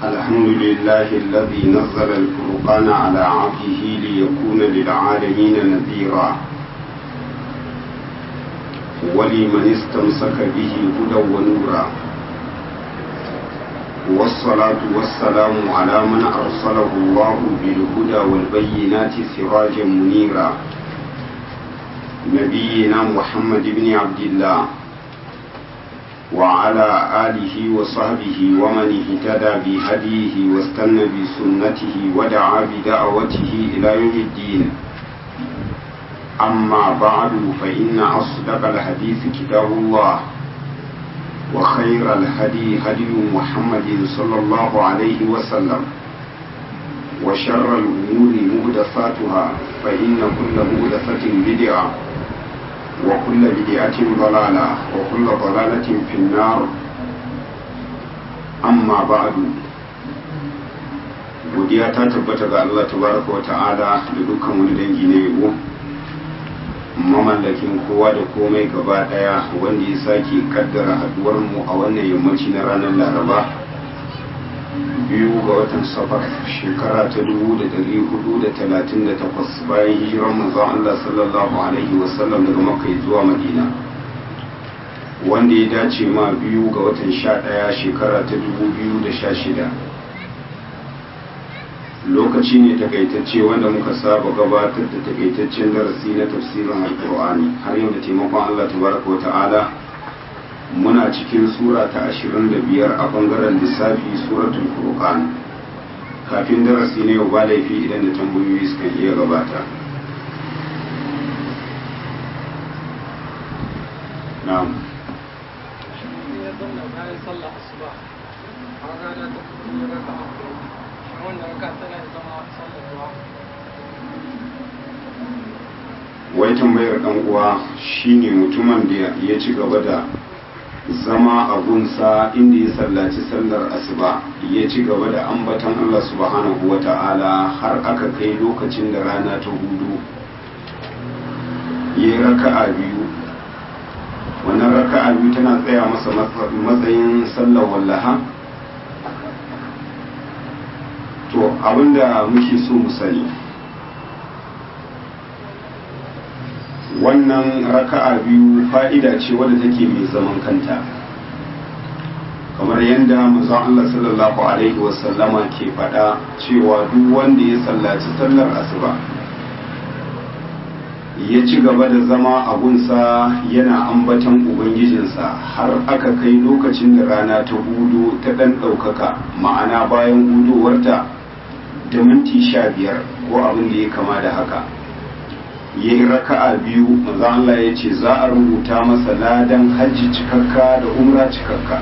الحمد لله الذي نزل الفرقان على عبده ليكون للعالمين نذيرا ولمن استمسك به هدى ونورا والصلاة والسلام على من أرسله الله بالهدى والبينات سراجا منيرا نبينا محمد بن عبد الله وعلى آله وصحبه ومن اهتدى بهديه واستنى بسنته ودعا بدعوته إلى يوم الدين أما بعد فإن أصدق الحديث كتاب الله وخير الهدي هدي محمد صلى الله عليه وسلم وشر الأمور مهدفاتها فإن كل مهدفة بدعة وكل بدعة ضلالة وكل ضلالة في النار أما بعد godiya ta tabbata ga Allah tabaraka wa ta'ala da dukkan wani dangi na yabo mamallakin kowa da komai gaba daya wanda ya sake kaddara haduwar mu a wannan yammaci na ranar laraba biyu ga watan safar shekara ta dubu da dari hudu da talatin da takwas bayan hijirar manzon Allah sallallahu alaihi wasallam daga makka zuwa madina wanda ya dace ma biyu ga watan sha daya shekara ta dubu biyu da sha shida lokaci ne takaitacce wanda muka saba gabatar da takaitaccen darasi na tafsirin alkur'ani har yau da taimakon Allah tabaraka wa ta'ala muna cikin sura ta 25 a bangaren lissafi suratul furqan kafin darasi ne yau ba laifi idan da tambayoyi suka iya gabata na'am wai tambayar dan uwa shine mutumin da ya ci gaba da zama a gunsa inda ya sallaci sallar asuba ya ci gaba da ambatan Allah subhanahu wa ta'ala har aka kai lokacin da rana ta hudu ya yi raka'a biyu wannan raka'a biyu tana tsaya masa matsayin sallar wallaha to abinda muke so mu sani wannan raka'a biyu fa'ida ce wadda take mai zaman kanta kamar yadda manzon Allah sallallahu alaihi wasallama ke faɗa cewa duk wanda ya sallaci sallar asuba ya ci gaba da zama a gunsa yana ambatan ubangijinsa har aka kai lokacin da rana ta hudu ta ɗan ɗaukaka ma'ana bayan hudowarta da minti sha biyar ko abin da ya kama da haka ya yi raka'a biyu maza Allah ya ce za a rubuta masa ladan hajji cikakka da umra cikakka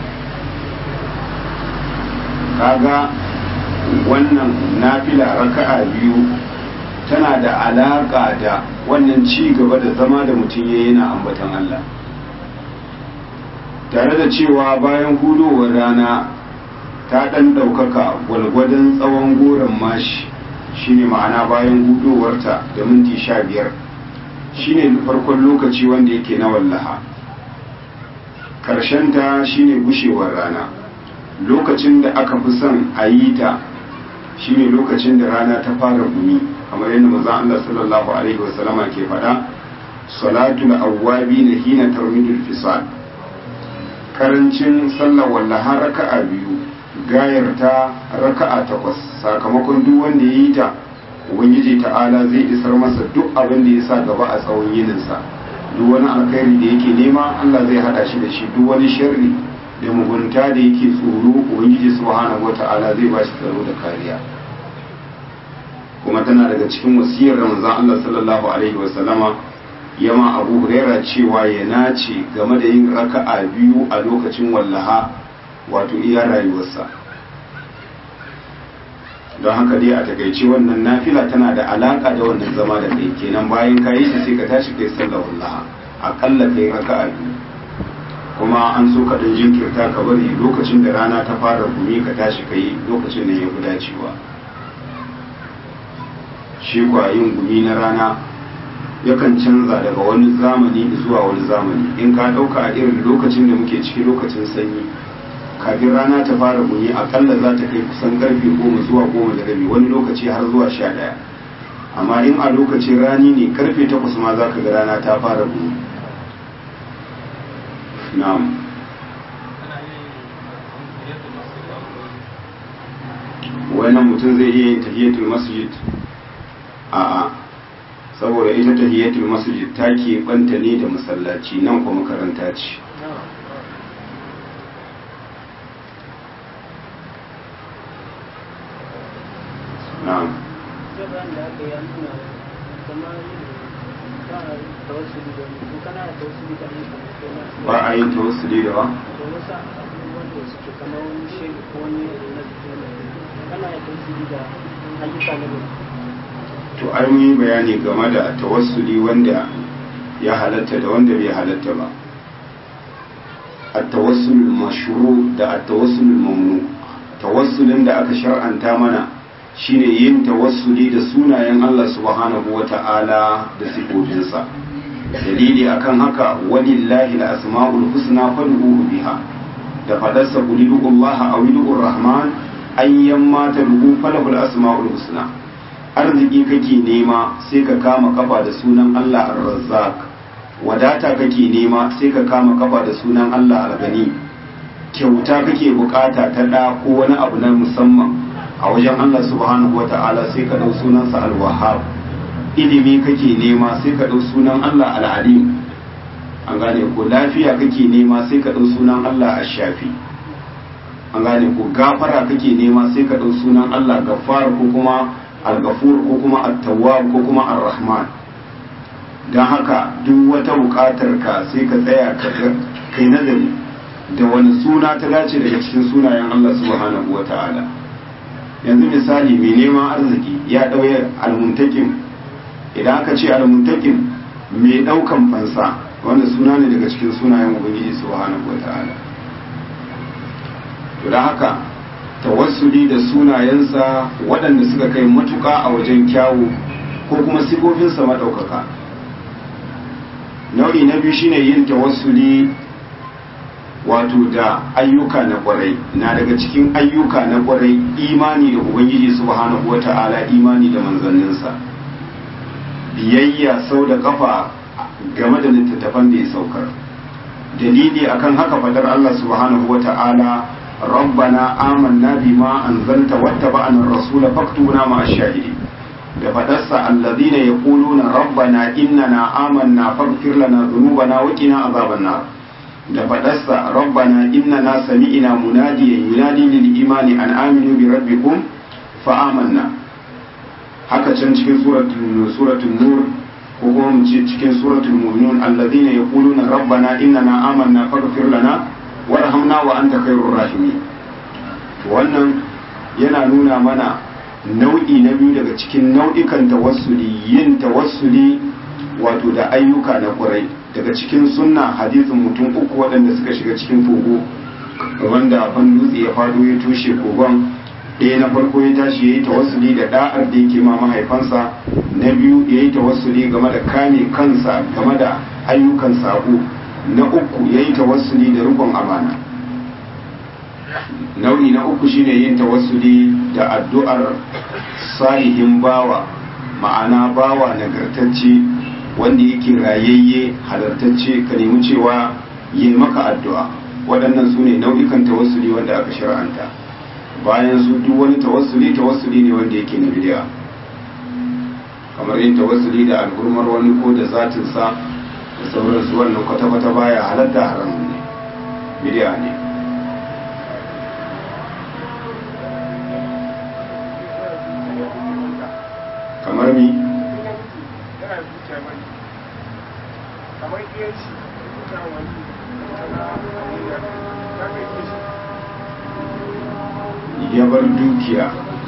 kaga wannan nafila raka'a biyu tana da alaƙa da wannan ci gaba da zama da mutum ya yana ambatan Allah tare da cewa bayan hudowar rana ta ɗan ɗaukaka gwalgwadon tsawon goron mashi shine ma'ana bayan hudowarta da minti sha biyar shine farkon lokaci wanda yake na wallaha ta shine gushewar rana lokacin da aka fi son a yi ta shine lokacin da rana ta fara gumi kamar yadda mazan Allah sallallahu alaihi wasallama ke faɗa salatul awwabi na hina tarmidul fisal karancin sallar wallaha raka'a biyu gayar ta raka'a takwas sakamakon duk wanda ya yi ta ubangiji ta'ala zai isar masa duk abin da ya sa gaba a tsawon yininsa duk wani alkhairi da yake nema Allah zai hada shi da shi duk wani sharri da mugunta da yake tsoro ubangiji subhanahu wata'ala zai ba shi tsaro da kariya kuma tana daga cikin wasiyar ramazan Allah sallallahu alaihi wa sallama yama Abu Huraira cewa ya nace game da yin raka'a biyu a lokacin wallaha wato iya rayuwarsa don haka dai a takaice wannan nafila tana da alaka da wannan zama da kai kenan bayan ka yi sai ka tashi kai sallar wallaha akalla kai raka'a biyu kuma an so ka dan jinkirta ka bari lokacin da rana ta fara gumi ka tashi kai lokacin da ya fi dacewa shi kwa yin gumi na rana yakan canza daga wani zamani zuwa wani zamani in ka ɗauka a irin lokacin da muke ciki lokacin sanyi kafin rana ta fara guni akalla za ta kai kusan karfe goma zuwa goma da rabi wani lokaci har zuwa sha ɗaya amma in a lokacin rani ne karfe takwas ma za ka ga rana ta fara guni na'am wannan mutum zai iya yin tahiyatul masjid a'a saboda ita tahiyatul masjid ta ke banta ne da masallaci nan kuma makaranta ce na'am ba a yin tawassuli da ba to ai mun yi bayani game da tawassuli wanda ya halatta da wanda bai halatta ba at-tawassul mashru da at-tawassul mamnu tawassulin da aka shar'anta mana shine yin tawassuli da sunayen Allah subhanahu wata'ala da sifofinsa dalili akan haka walillahi al-asma'ul husna fad'uhu biha da fadarsa qulidu Allah aw rahman ayyan ma tad'u falahul asma'ul husna arziki kake nema sai ka kama kafa da sunan Allah ar-razzaq wadata kake nema sai ka kama kafa da sunan Allah al-gani kyauta kake bukata ta da ko wani abu na musamman a wajen Allah subhanahu wata'ala sai ka dau sunansa al-wahhab ilimi kake nema sai ka dau sunan Allah al-alim an gane ko lafiya kake nema sai ka dau sunan Allah ash-shafi an gane ko gafara kake nema sai ka ɗau sunan Allah gaffar ko kuma al-gafur ko kuma at-tawwab ko kuma ar-rahman dan haka duk wata buƙatar ka sai ka tsaya ka kai nazari da wani suna ta dace daga cikin sunayen Allah subhanahu wata'ala yanzu misali mai neman arziki ya ɗauye al-muntakim idan aka ce al-muntakim mai ɗaukan fansa wanda suna ne daga cikin sunayen ubangiji subhanahu wata'ala to da haka tawassuli da sunayensa waɗanda suka kai matuƙa a wajen kyawu ko kuma sifofinsa maɗaukaka nau'i na biyu shine yin tawassuli wato da ayyuka na ƙwarai na daga cikin ayyuka na ƙwarai imani da ubangiji subhanahu wata'ala imani da manzanninsa biyayya sau da kafa game da littattafan da ya saukar dalili akan haka fadar Allah subhanahu wata'ala ربنا آمنا بما أنزلت واتبعنا الرسول فاكتبنا مع الشاهدين da fadarsa alladhina yaquluna rabbana innana amanna faghfir lana dhunubana wa qina azaban nar da fadarsa rabbana innana sami'na munadiyan yunadi lil imani an aminu bi rabbikum fa amanna haka can cikin suratul suratul nur ko kuma mu ce cikin suratul mu'minun alladhina yaquluna rabbana innana amanna faghfir lana warhamna wa anta khairur rahimin wannan yana nuna mana nau'i na biyu daga cikin nau'ikan tawassuli yin tawassuli wato da ayyuka na kurai daga cikin sunna hadisin mutum uku waɗanda suka shiga cikin kogo wanda ban dutse ya fado ya tushe kogon ɗaya na farko ya tashi ya yi tawassuli da da'ar da yake ma mahaifansa na biyu ya yi tawassuli game da kame kansa game da ayyukan sabo na uku ya yi tawassuli da rukun amana nau'i na uku shine yin tawassuli da addu'ar salihin bawa ma'ana bawa nagartacce wanda yake rayayye halartacce ka nemi cewa yi maka addu'a waɗannan su ne nau'ikan tawassuli wanda aka shar'anta bayan su duk wani tawassuli tawassuli ne wanda yake na bidiya kamar yin tawassuli da al'urmar wani ko da zatinsa da sauransu wannan kwata-kwata baya halatta haramun ne bidiya ne kamar mi kamar iya shi ta wani ya bar dukiya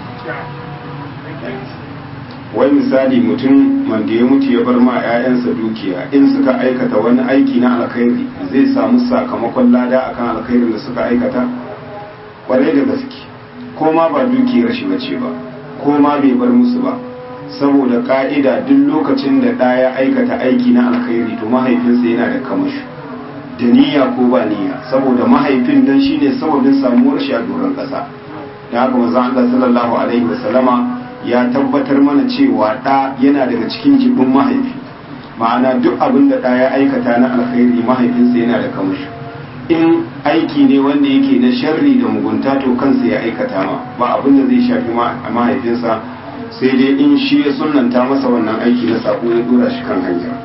wai misali mutum wanda ya mutu ya bar ma 'ya'yansa dukiya in suka aikata wani aiki na alkhairi zai samu sakamakon lada akan alkhairin da suka aikata kwarai da gaske ko ma ba dukiyar shi bace ba ko ma bai bar musu ba saboda ka'ida duk lokacin da ɗa ya aikata aiki na alkhairi to mahaifinsa yana da kamashi da niyya ko ba niyya saboda mahaifin dan shine sababin samuwar shi a doron kasa da haka manzo Allah sallallahu alaihi wasallama ya tabbatar mana cewa da yana daga cikin jibin mahaifi ma'ana duk abin da da ya aikata na alkhairi mahaifinsa yana da kamashi in aiki ne wanda yake na sharri da mugunta to kansa ya aikata ma ba abin da zai shafi mahaifinsa sai dai in shi ya sunanta masa wannan aiki na sako ya dora shi kan hanya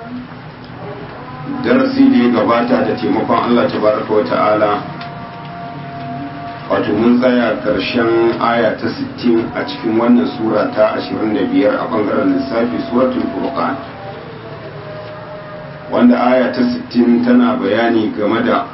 darasi da ya gabata da taimakon Allah tabaraka wa ta'ala wato mun tsaya karshen aya ta 60 a cikin wannan sura ta 25 a bangaren lissafi suratul furqan wanda aya ta 60 tana bayani game da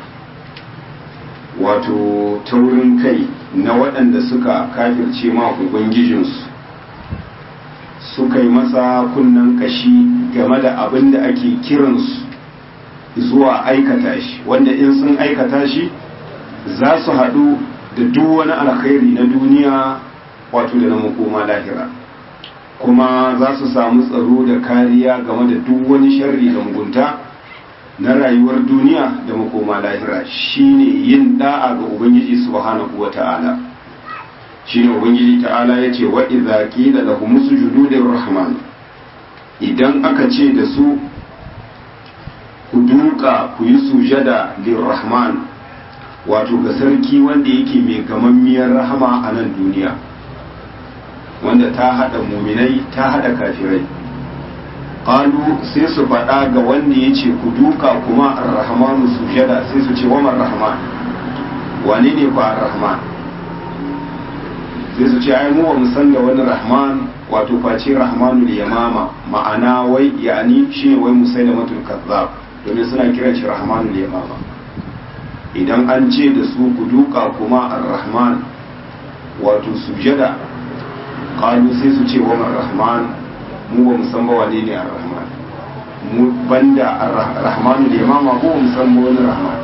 wato taurin kai na waɗanda suka kafirce ma ubangijinsu suka yi masa kunnen kashi game da abin da ake kiransu zuwa aikata shi wanda in sun aikata shi za su haɗu da duk wani alkhairi na duniya wato da na makoma lahira kuma za su samu tsaro da kariya game da duk wani sharri da mugunta na rayuwar duniya da makoma lahira shine yin da'a ga ubangiji subhanahu wata'ala shine ubangiji ta'ala yace wa idza qila lahum sujudu lirrahman idan aka ce da su ku duka ku yi sujada lirrahman wato ga sarki wanda yake mai gamammiyar rahama a nan duniya wanda ta hada muminai ta hada kafirai qalu sai su faɗa ga wanda ya ce ku duka kuma ar-rahmanu sujada sai su ce waman rahman wane ne ba ar-rahman sai su ce ai mu ba mu san da wani rahman wato face rahmanul yamama ma'ana wai yani shine wai musailamatul kazzab domin suna kiran shi rahmanul yamama idan an ce da su ku duka kuma ar-rahman wato sujada qalu sai su ce wa rahman mu ba mu san ba wane ne ar-rahman mu banda ar-rahman da yamama ko mu san wani rahman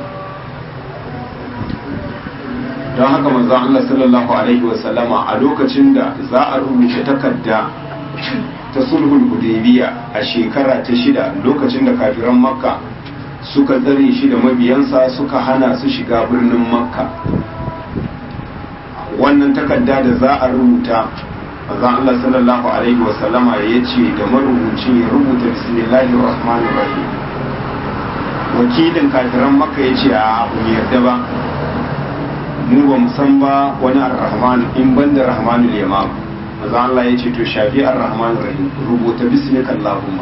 don haka manzo Allah sallallahu alaihi wa sallama a lokacin da za a rubuta takarda ta sulhul hudaybiya a shekara ta shida lokacin da kafiran makka suka tsare shi da mabiyansa suka hana su shiga birnin makka wannan takarda da za a rubuta manzon Allah sallallahu alaihi wa sallama ya ce da marubucin ya rubuta bismillahir rahmanir rahim wakilin kafiran makka ya ce a abu yarda ba mu ba mu san ba wani ar-rahman in banda rahmanul yamam manzon Allah ya ce to shafi ar-rahmanir rahim rubuta bismika allahumma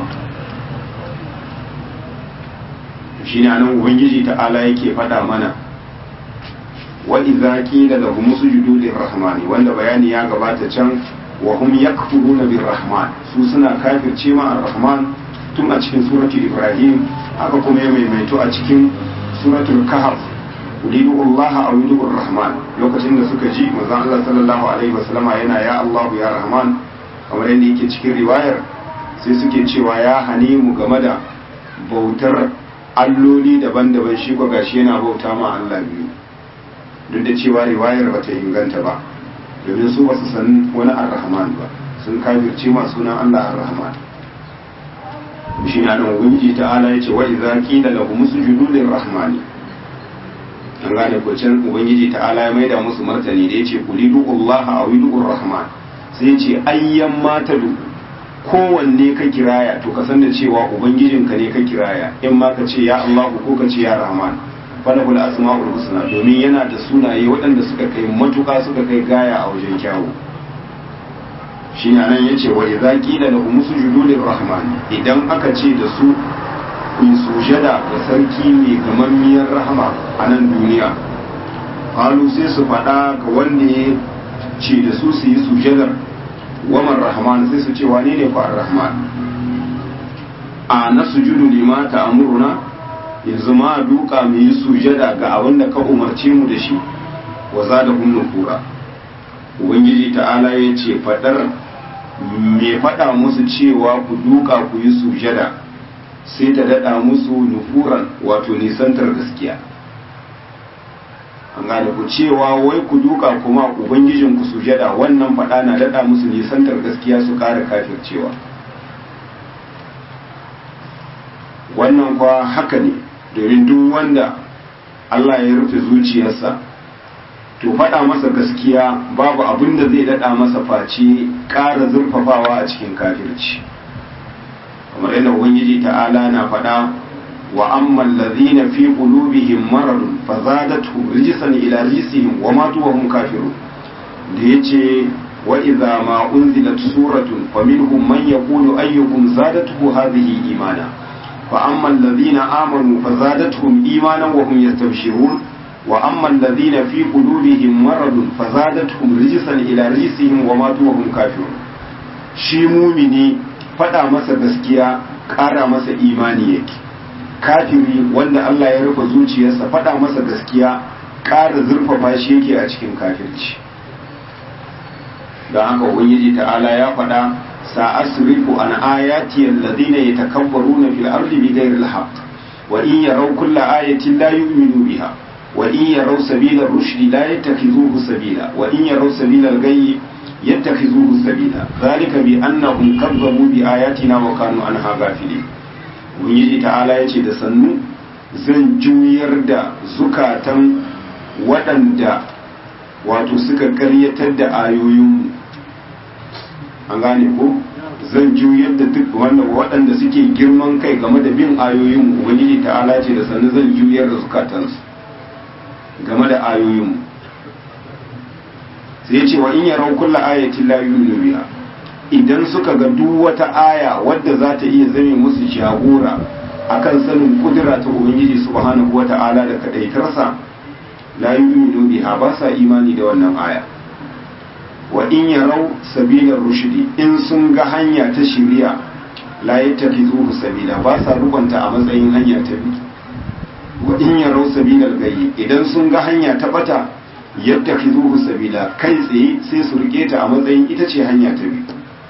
shi ne anan ubangiji ta'ala yake faɗa mana wa idza qila lahum sujudu lirrahmani wanda bayani ya gabata can wa hum yakfuruna birrahman su suna kafirce ma ar-rahman tun a cikin suratul ibrahim haka kuma ya maimaito a cikin suratul kahf ulidu Allah aw yudu rahman lokacin da suka ji manzon Allah sallallahu alaihi wasallama yana ya Allah ya rahman kamar yadda yake cikin riwayar sai suke cewa ya hane mu game da bautar alloli daban-daban shi ko gashi yana bauta ma Allah biyu duk da cewa riwayar bata inganta ba domin su basu san wani ar-rahman ba sun kafirce ma sunan Allah ar-rahman shi na nan ubangiji ta'ala yace wa idza qila lahum sujudu lir-rahmani an gane ko can ubangiji ta'ala ya maida musu martani da yace qulidu Allah aw yudur rahman sai yace ayyan matadu kowanne ka kiraya to ka san da cewa ubangijinka ne ka kiraya in ma ka ce ya Allah ko ka ce ya Rahman falahul asma'ul husna domin yana da sunaye waɗanda suka kai matuka suka kai gaya a wajen kyawu shi na nan yace wa idza qila lahum sujudu lirrahman idan aka ce da su ku yi sujada ga sarki mai gamammiyar rahama a nan duniya qalu sai su faɗa ga wanda ya ce da su su yi sujadar waman rahman sai su ce wane ne fa rahman a na sujudu lima ta amuruna yanzu ma duka mu yi sujada ga abin da ka umarce mu da shi wa za da hun nufura ubangiji ta'ala ya ce fadar me fada musu cewa ku duka ku yi sujada sai ta dada musu nufuran wato nisantar gaskiya an gane ku cewa wai ku duka kuma ubangijin ku sujada wannan faɗa na daɗa musu nisantar gaskiya su ƙara kafircewa wannan kwa haka ne domin duk wanda Allah ya rufe zuciyarsa to faɗa masa gaskiya babu abin da zai daɗa masa face ƙara zurfafawa a cikin kafirci kamar yadda ubangiji ta'ala na faɗa wa amman ladhina fi qulubihim maradun fazadatuhum rijsan ila rijsihim wa matu wa hum kafirun da yace wa idza ma unzilat suratun faminhum man yaqulu ayyukum zadatuhu hadhihi imana fa amma alladhina amanu fazadatuhum imanan wa hum yastabshirun wa amma alladhina fi qulubihim maradun fazadatuhum rijsan ila rijsihim wa matu wa hum kafirun shi mumini faɗa masa gaskiya ƙara masa imani yake kafiri wanda Allah ya rufe zuciyarsa faɗa masa gaskiya ƙara zurfafa shi yake a cikin kafirci don haka ubangiji ta'ala ya faɗa sa'asrifu an ayati alladhina yatakabbaruna fil ardi bighayri al-haqq wa in yaraw kulla ayatin la yu'minu biha wa in yaraw sabila ar-rushdi la yattakhidhuhu sabila wa in yaraw sabila al-ghayyi يتخذوه سبيلا ذلك بأنهم كذبوا بآياتنا وكانوا عنها غافلين ubangiji ta'ala ya ce da sannu zan juyar da zukatan waɗanda wato suka karyatar da ayoyinmu an gane ko zan juyar da duk wanda waɗanda suke girman kai game da bin ayoyinmu ubangiji ta'ala ce da sannu zan juyar da zukatansu game da ayoyinmu sai ce wa in yarau kulla ayatin la yu'minu biha idan suka ga duk wata aya wadda za ta iya zame musu jagora akan sanin kudura ta ubangiji subhanahu wata'ala da kadaitarsa la yu'minu biha ba sa imani da wannan aya wa in yarau sabilar rushdi in sun ga hanya ta shiriya la yattakizuhu sabila ba sa rubanta a matsayin hanya ta bi wa in yarau sabilal gayyi idan sun ga hanya ta bata yadda khizuhu sabila kai tsaye sai su rike ta a matsayin ita ce hanya ta biyu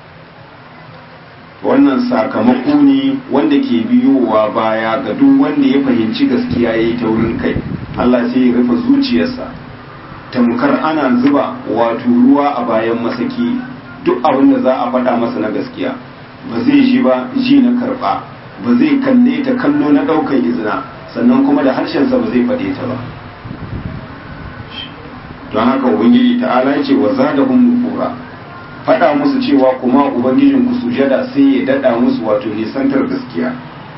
wannan sakamako ne wanda ke biyowa baya ga duk wanda ya fahimci gaskiya yayi taurin kai Allah sai ya rufe zuciyarsa tamkar ana zuba wato ruwa a bayan masaki duk abin da za a faɗa masa na gaskiya ba zai ji ba ji na karɓa ba zai kalle ta kallo na ɗaukar izina sannan kuma da harshensa ba zai faɗe ta ba don haka ubangiji ta'ala ya ce wa zadahum nufura faɗa musu cewa kuma ubangijin ku sujada sai ya dada musu wato nisantar gaskiya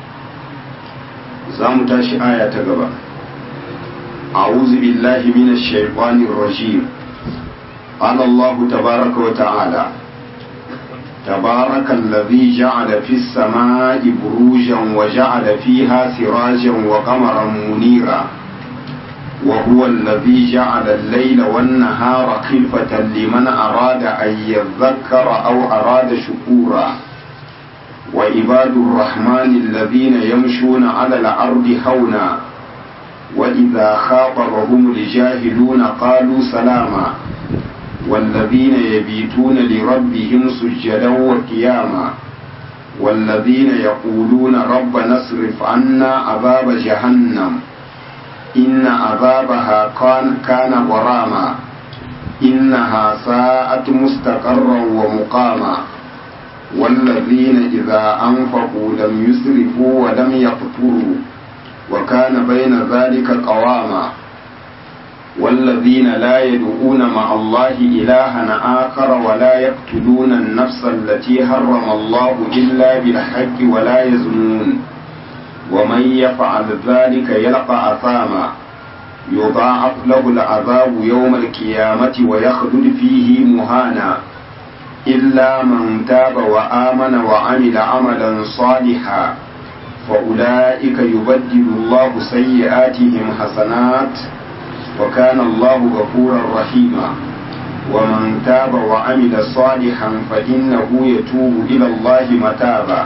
za mu tashi aya ta gaba a'udhu billahi minash shaitanir rajim qala Allah tabaaraka wa ta'ala تبارك الذي جعل في السماء بروجا وجعل فيها سراجا وقمرا منيرا وهو الذي جعل الليل والنهار خلفة لمن أراد أن يذكر أو أراد شكورا وعباد الرحمن الذين يمشون على الأرض هونا وإذا خاطبهم الجاهلون قالوا سلاما والذين يبيتون لربهم سجدا وقياما والذين يقولون ربنا اصرف عنا عذاب جهنم إن عذابها كان كان غراما إنها ساءت مستقرا ومقاما والذين إذا أنفقوا لم يسرفوا ولم يقتروا وكان بين ذلك قواما والذين لا يدعون مع الله إلها آخر ولا يقتلون النفس التي حرم الله إلا بالحق ولا يزنون ومن يفعل ذلك يلقى أثاما يضاعف له العذاب يوم القيامة ويخلد فيه مهانا إلا من تاب وآمن وعمل عملا صالحا فأولئك يبدل الله سيئاتهم حسنات وكان الله غفورا رحيما ومن تاب وعمل صالحا فإنه يتوب إلى الله متابا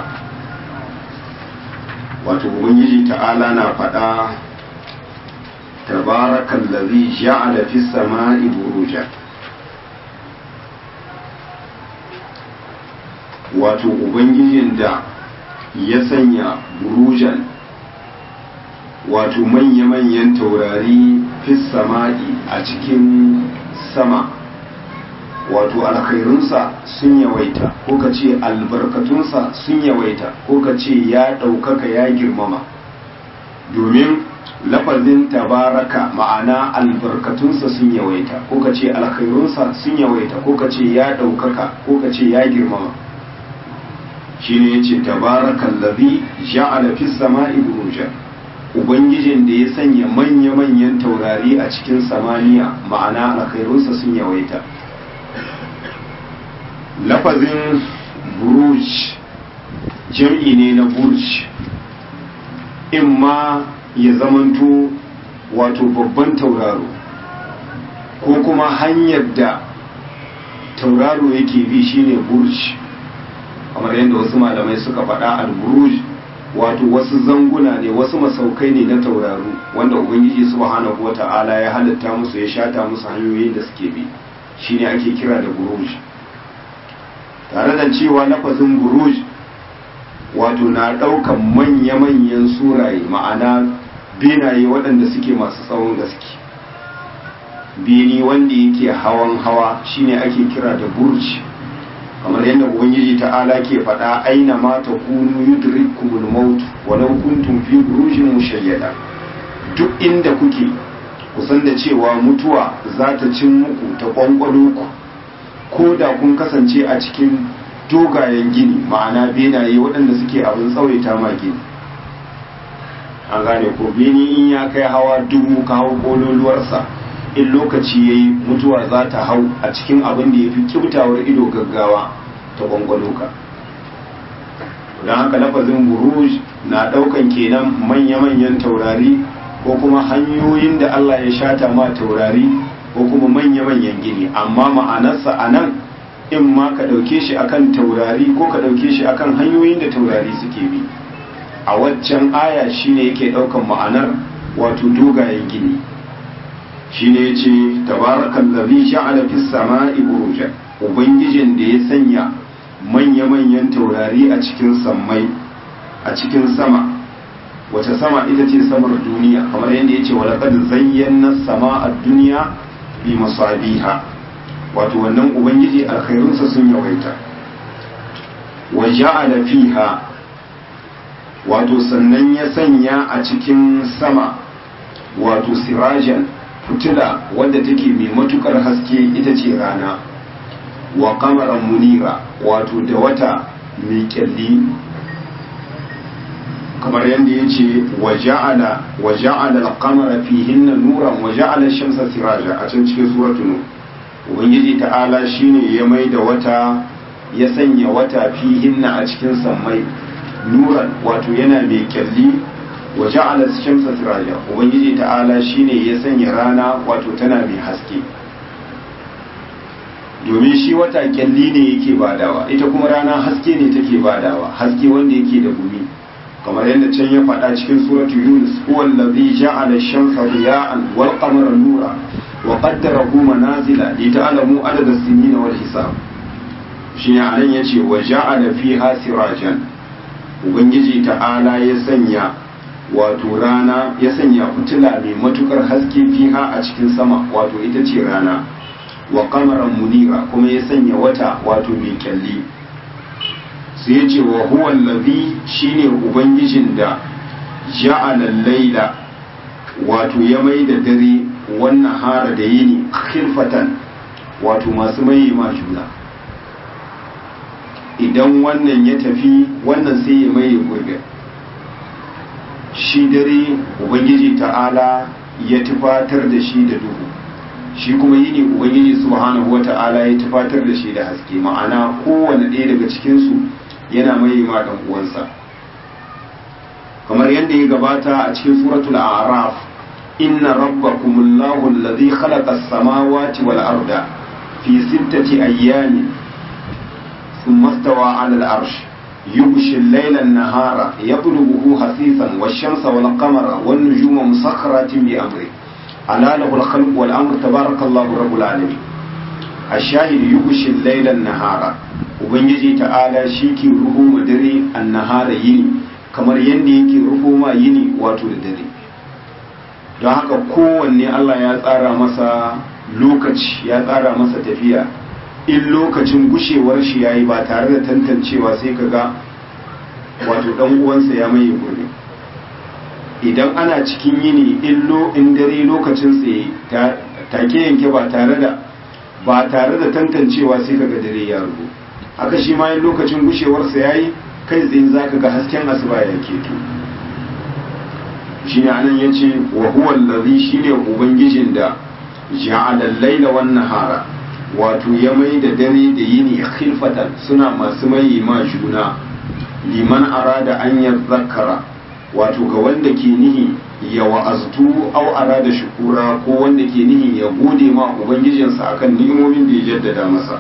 wato ubangiji ta'ala na faɗa tabarakan lazi ja'ala fi sama'i buruja wato ubangijin da ya sanya burujan wato manya-manyan taurari fi sama'i a cikin sama wato alkhairunsa sun yawaita ko ka ce albarkatunsa sun yawaita ko ka ce ya ɗaukaka ya girmama domin lafazin tabaraka ma'ana albarkatunsa sun yawaita ko ka ce alkhairunsa sun yawaita ko ka ce ya ɗaukaka ko ka ce ya girmama shi ne ya ce tabarakan labi ja'ala fis sama'i burujan ubangijin da ya sanya manya-manyan taurari a cikin samaniya ma'ana alkhairunsa sun yawaita lafazin buruj jam'i ne na burj in ma ya zamanto wato babban tauraro ko kuma hanyar da tauraro yake bi shine burj kamar yadda wasu malamai suka faɗa al-buruj wato wasu zanguna ne wasu masaukai ne na tauraro wanda ubangiji subhanahu wata'ala ya halitta musu ya shata musu hanyoyin da suke bi shine ake kira da buruj tare da cewa lafazin buruj wato na ɗaukan manya-manyan suraye ma'ana benaye waɗanda suke masu tsawon gaske beni wanda yake hawan hawa shine ake kira da burj kamar yadda ubangiji ta'ala ke faɗa aina ma ta kunu yudrikumul maut walau kuntum fi burujin mushayyada duk inda kuke kusan da cewa mutuwa za ta cin muku ta kwankwalo ku ko da kun kasance a cikin dogayen gini ma'ana benaye waɗanda suke abin tsawaita ma gini an gane ko beni in ya kai hawa dubu ka hau kololuwarsa in lokaci ya yi mutuwa za ta hau a cikin abin da ya fi kibtawar ido gaggawa ta gwangwalo ka don haka lafazin buruj na ɗaukan kenan manya-manyan taurari ko kuma hanyoyin da Allah ya shata ma taurari ko kuma manya-manyan gini amma ma'anarsa a nan in ma ka ɗauke shi akan taurari ko ka ɗauke shi akan hanyoyin da taurari suke bi a waccan aya shine yake ɗaukan ma'anar wato dogayen gini shine yace tabarakal ladhi ja'ala fis sama'i burujan ubangijin da ya sanya manya-manyan taurari a cikin sammai a cikin sama wace sama ita ce samar duniya kamar yadda yace walaqad zayyana sama'a dunya bi masabiha wato wannan ubangiji alkhairunsa sun yawaita wa ja'ala fiha wato sannan ya sanya a cikin sama wato sirajan fitila wadda take mai matukar haske ita ce rana wa kamaran munira wato da wata mai kyalli kamar yadda ya ce wa ja'ala al-qamara fihinna nuran wa ja'ala shamsa siraja a can cikin suratul nur ubangiji ta'ala shine ya mai da wata ya sanya wata fihinna a cikin sammai nuran wato yana mai kyalli wa ja'ala shamsa siraja ubangiji ta'ala shine ya sanya rana wato tana mai haske domin shi wata kyalli ne yake badawa ita kuma rana haske ne take badawa haske wanda yake da gumi kamar yadda can ya faɗa cikin suratu yunus huwa allazi ja'ala shamsa diya'an wal qamara nura wa qaddarahu manazila li ta'lamu adada as-sinina wal hisab shine anan yace wa ja'ala fiha sirajan ubangiji ta'ala ya sanya wato rana ya sanya fitila mai matukar haske fiha a cikin sama wato ita ce rana wa kamaran munira kuma ya sanya wata wato mai kyalli sai ya ce wa huwa allazi shine ubangijin da ja'ala laila wato ya mai da dare wannan hara da yini khilfatan wato masu mai ma juna idan wannan ya tafi wannan sai ya mai gurbin shi dare ubangiji ta'ala ya tufatar da shi da duhu shi kuma yini ubangiji subhanahu wata'ala ya tufatar da shi da haske ma'ana kowane ɗaya daga cikinsu yana mai ma ɗan uwansa kamar yadda ya gabata a cikin suratul a'raf inna rabbakumullahu alladhi khalaqa as-samawati wal arda fi sittati ayyamin thumma istawa 'ala al-'arsh يغشي الليل النهار يطلبه حثيثا والشمس والقمر والنجوم مسخرات بأمره ألا له الخلق والأمر تبارك الله رب العالمين الشاهد يغشي الليل النهار ubangiji ta'ala shi ke ruhu ma dare annahara yini kamar yadda yake ruhu ma yini wato da dare don haka kowanne Allah ya tsara masa lokaci ya tsara masa tafiya in lokacin gushewar shi yayi ba tare da tantancewa sai ka ga wato dan uwansa ya maye gurbi idan ana cikin yini illo in dare lokacin tsaye take yanke ba tare da ba tare da tantancewa sai kaga dare ya rubu haka shi ma lokacin gushewarsa yayi kai tsaye zaka ga hasken asuba ya keto shine anan yace wa huwa allazi shine ubangijin da ja'ala al-laila wan nahara wato ya mai da dare da yini khilfatan suna masu mai ma juna liman arada an yadhakkara wato ga wanda ke nihi ya wa'aztu au arada shukura ko wanda ke nihi ya gode ma ubangijinsa akan ni'imomin da ya jaddada masa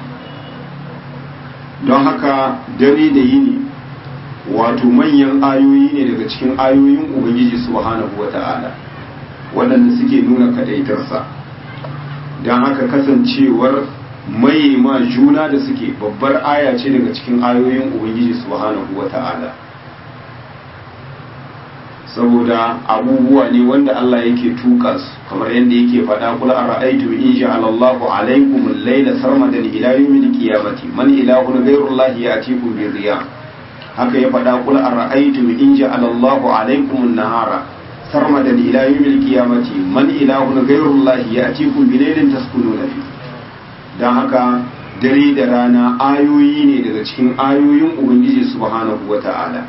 don haka dare da yini wato manyan ayoyi ne daga cikin ayoyin ubangiji subhanahu wata'ala waɗanda suke nuna kadaitarsa don haka kasancewar mai ma juna da suke babbar aya ce daga cikin ayoyin ubangiji subhanahu wata'ala saboda abubuwa ne wanda Allah yake tuka su kamar yadda yake faɗa kul ara'aytum in ja'ala Allahu alaykum al-layla sarmadan ila yawmil qiyamati man ilahun ghayru Allah ya'tikum bi riya haka ya faɗa kul ara'aytum in ja'ala Allahu alaykum an-nahara sarmadan ila yawmil qiyamati man ilahun ghayru Allah ya'tikum bi laylin taskununa fi dan haka dare da rana ayoyi ne daga cikin ayoyin ubangiji subhanahu wata'ala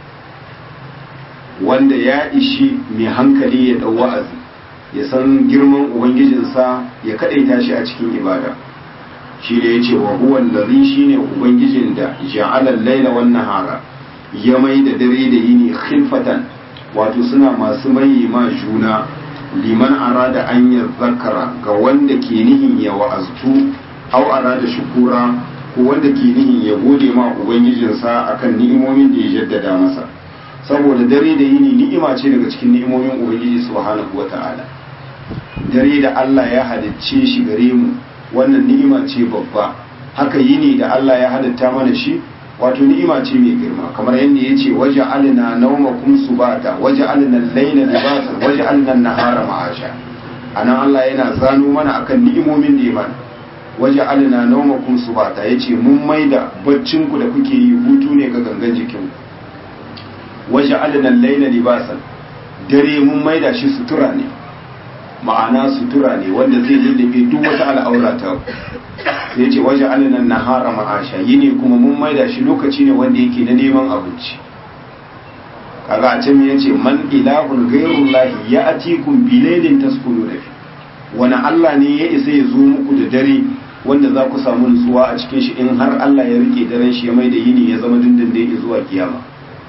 wanda ya ishi mai hankali ya dau wa'azi ya san girman ubangijinsa ya kadaita shi a cikin ibada shi da yace wa huwa allazi shine ubangijin da ja'ala al-laila wan nahara ya mai da dare da yini khilfatan wato suna masu mai ma juna liman arada an zakara ga wanda ke nihin ya wa'aztu au arada shukura ko wanda ke nihin ya gode ma ubangijinsa akan ni'imomin da ya jaddada masa saboda dare da yini ni'ima ce daga cikin ni'imomin ubangiji subhanahu wata'ala dare da Allah ya halicce shi gare mu wannan ni'ima ce babba haka yini da Allah ya halitta mana shi wato ni'ima ce mai girma kamar yadda ya ce waje alina naumakum subata waje alina laila libasa waje alina nahara ma'asha anan Allah yana zano mana akan ni'imomin da ya mana waje alina naumakum subata yace mun maida baccin ku da kuke yi hutu ne ga gangan jikinku waje alinan laila libasan dare mun maida shi sutura ne ma'ana sutura ne wanda zai lullube duk wata al'aura ta sai ce waje alinan nahara ma'asha yi ne kuma mun maida shi lokaci ne wanda yake na neman abinci kaga a can yace man ilahun ghairullahi ya atikum bilailin taskunu da fi wani Allah ne ya isa ya zo muku da dare wanda za ku samu nutsuwa a cikin shi in har Allah ya rike daren shi ya mai da yini ya zama dindindin zuwa kiyama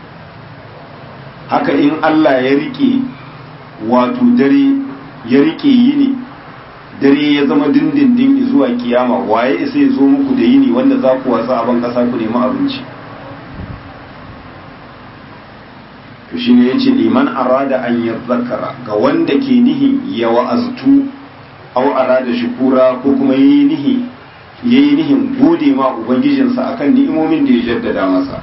haka in Allah ya rike wato dare ya rike yini dare ya zama dindindin zuwa kiyama waye isa ya zo muku da yini wanda za ku wasa a ban kasa ku nemi abinci to shine yace liman arada an yadhakkara ga wanda ke nihi ya wa'aztu aw arada shukura ko kuma yayi nihi yayi nihin gode ma ubangijinsa akan ni'imomin da ya jaddada masa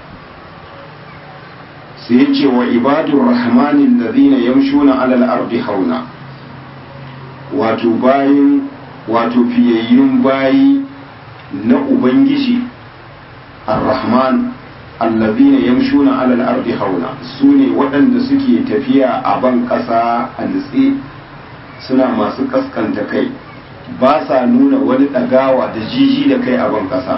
sai ya ce wa ibadun rahmanin da zina yamshuna alal ardi hauna wato bayin wato fiyayyun bayi na ubangiji ar-rahman allazina yamshuna alal ardi hauna su ne waɗanda suke tafiya a ban ƙasa a nutse suna masu kaskanta kai ba sa nuna wani ɗagawa da jiji da kai a ban ƙasa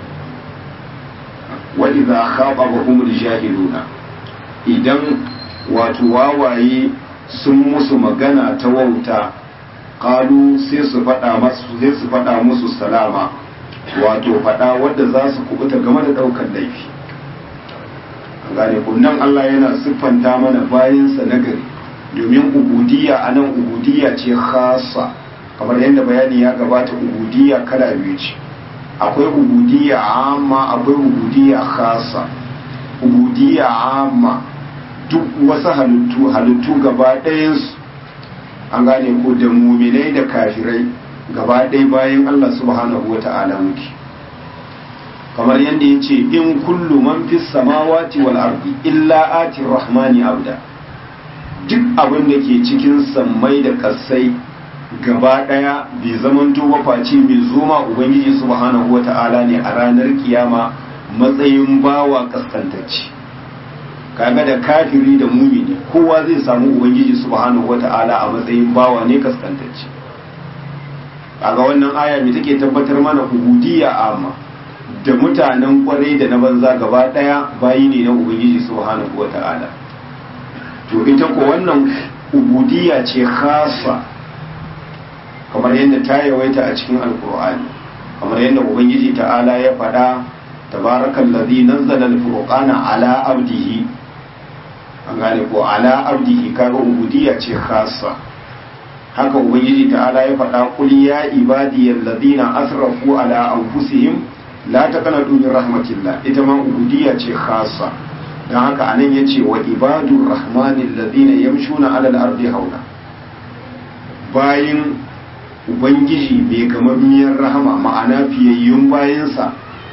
wa idza khababahum jahiluna idan wato wawaye sun musu magana ta wauta kalu sai su faɗa masu sai su faɗa musu salama wato faɗa wadda za su kubuta game da ɗaukar laifi gane nan Allah yana siffanta mana bayansa na gari domin ubudiyya a nan ubudiyya ce khasa kamar yadda bayani ya gabata ubudiyya kala biyu ce akwai ubudiyya amma akwai ubudiyya khasa ubudiyya amma duk wasu halittu halittu gaba ɗayansu an gane ko da muminai da kafirai gaba ɗaya bayan Allah subhanahu wa ta'ala muke kamar yadda ya ce in kullu man fi samawati wal ardi illa ati rahmani abda duk abin da ke cikin sammai da kasai gaba ɗaya bai zamanto face mai zoma ubangiji subhanahu wa ta'ala ne a ranar kiyama matsayin bawa kaskantacci kaga da kafiri da mumini kowa zai samu ubangiji subhanahu wata'ala a matsayin bawa ne kaskantacce kaga wannan aya mai take tabbatar mana ubudiyya amma da mutanen kwarai da na banza gaba daya bayi ne na ubangiji subhanahu wata'ala to ita ko wannan ubudiyya ce khassa kamar yadda ta yawaita a cikin alkur'ani kamar yadda ubangiji ta'ala ya faɗa tabarakal ladhi nazzala al-furqana ala abdihi an gane ko ala abdihi kaga ubudiyya ce khassa haka ubangiji ta'ala ya faɗa qul ya ibadiyal ladina asrafu ala anfusihim la taqnatu min rahmatillah ita ma ubudiyya ce khassa dan haka anan yace wa ibadur rahmanil ladina yamshuna ala al-ardi hauna bayin ubangiji mai gamammiyar rahama ma'ana fiyayyun bayansa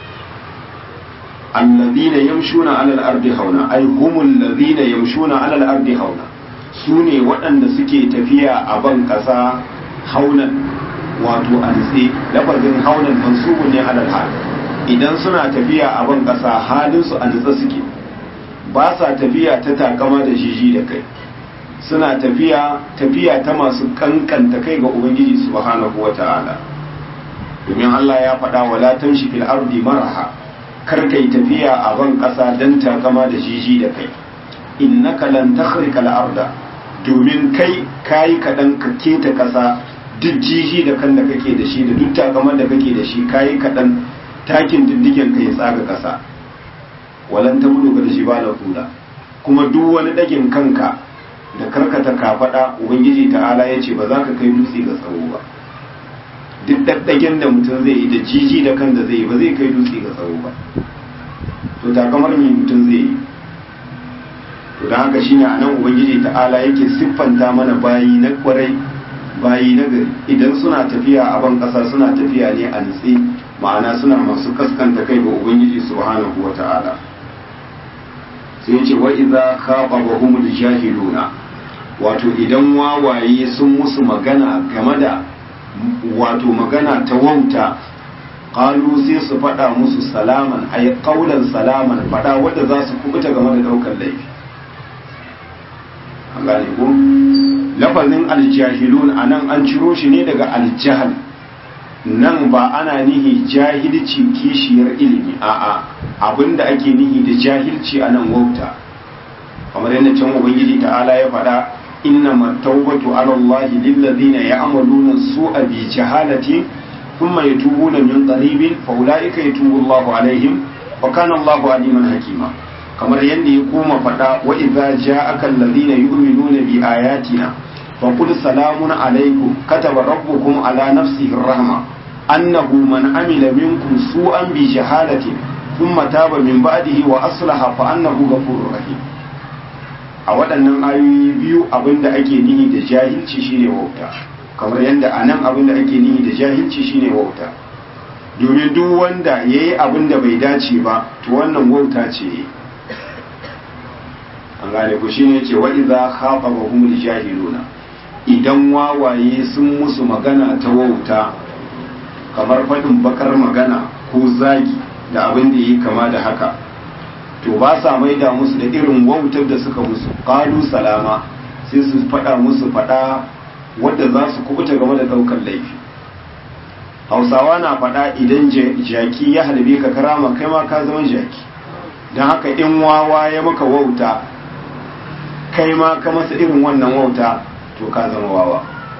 alladhina yamshuna ala al-ardi hauna ay humul ladhina yamshuna ala al-ardi hauna sune waɗanda suke tafiya a ban ƙasa haunan wato anse lafazin haunan mansubun ne ala al idan suna tafiya a ban ƙasa halin su ansa suke ba sa tafiya ta takama da jiji da kai suna tafiya tafiya ta masu kankanta kai ga ubangiji subhanahu wata'ala domin Allah ya faɗa wala tamshi fil ardi maraha kar kai tafiya a ban ƙasa dan takama da jiji da kai innaka lan takhrika al arda domin kai kayi kaɗan ka keta ƙasa duk jiji da kan da kake da shi da duk takaman da kake da shi kayi kaɗan takin diddigen ka ya tsaga ƙasa walan ta budu ga shi ba kula kuma duk wani ɗagin kanka da karkata kafaɗa ubangiji ta'ala ya ce ba za ka kai dutse ga tsawo ba duk ɗaɗɗagen da mutum zai yi da jiji da kan da zai yi ba zai kai dutse ga tsawo ba to takamar me mutum zai yi to da haka shine anan ubangiji ta'ala yake siffanta mana bayi na kwarai bayi na gari idan suna tafiya a ban ƙasa suna tafiya ne a nutse ma'ana suna masu kaskanta kai ga ubangiji subhanahu wa ta'ala sai ce wa idza khatabahumul jahiluna wato idan wawaye sun musu magana game da wato magana ta wauta qalu sai su faɗa musu salaman ay qaulan salaman faɗa wanda za su kubuta game da daukar laifi an gane ko lafazin aljahilun anan an ciro shi ne daga aljahal nan ba ana nihi jahilci kishiyar ilimi a'a abinda ake nihi da jahilci a nan wauta kamar yadda can ubangiji ta'ala ya faɗa inna mattaubatu ala Allah lillazina ya'maluna su'a bi jahalati thumma yatubuna min qaribin fa ulaika yatubu Allahu alaihim wa kana Allahu aliman hakima kamar yadda ya koma faɗa wa idza ja'aka allazina yu'minuna bi ayatina fa qul salamun alaikum kataba rabbukum ala nafsihi rahma annahu man amila minkum su'an bi jahalatin thumma taba min ba'dihi wa aslaha fa annahu ghafurur rahim a waɗannan ayoyi biyu abinda ake nihi da jahilci shine wauta kamar yadda a nan abinda ake nihi da jahilci shine wauta domin duk wanda ya yi abinda bai dace ba to wannan wauta ce an gane ku shine ce wa idza khatabahum jahiluna idan wawaye sun musu magana ta wauta kamar faɗin bakar magana ko zagi da abin da yi kama da haka to ba sa maida musu da irin wautar da suka musu qalu salama sai su faɗa musu faɗa wadda za su kubuta game da ɗaukar laifi hausawa na faɗa idan jaki ya halbe ka karama kai ma ka zama jaki don haka in wawa ya maka wauta kai ma ka masa irin wannan wauta to ka zama wawa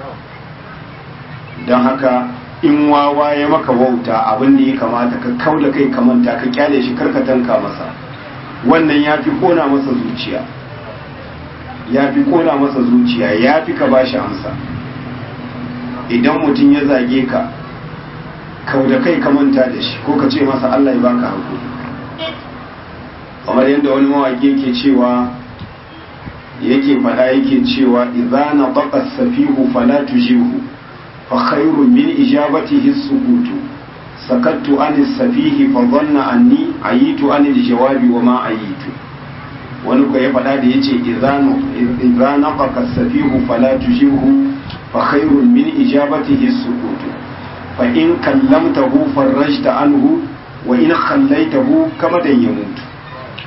don haka in wawa ya maka wauta abin da ya kamata ka kau da kai kamanta ka kyale shi karka tanka masa wannan ya fi kona masa zuciya ya fi kona masa zuciya ya fi ka bashi amsa idan mutum ya zage ka kau da kai kamanta da shi ko ka ce masa Allah ya baka hakuri kamar yadda wani mawaƙi yake cewa yake faɗa yake cewa idza na baqa safihu fala tujihu fa khairun min ijabatihi sukutu sakattu an safihi fa dhanna anni ayitu an jawabi wa ma ayitu wani ko ya faɗa da yace idza na baqa safihu fala tujihu fa khairun min ijabatihi sukutu fa in kallamtahu farajta anhu wa in khallaitahu kama dan yamutu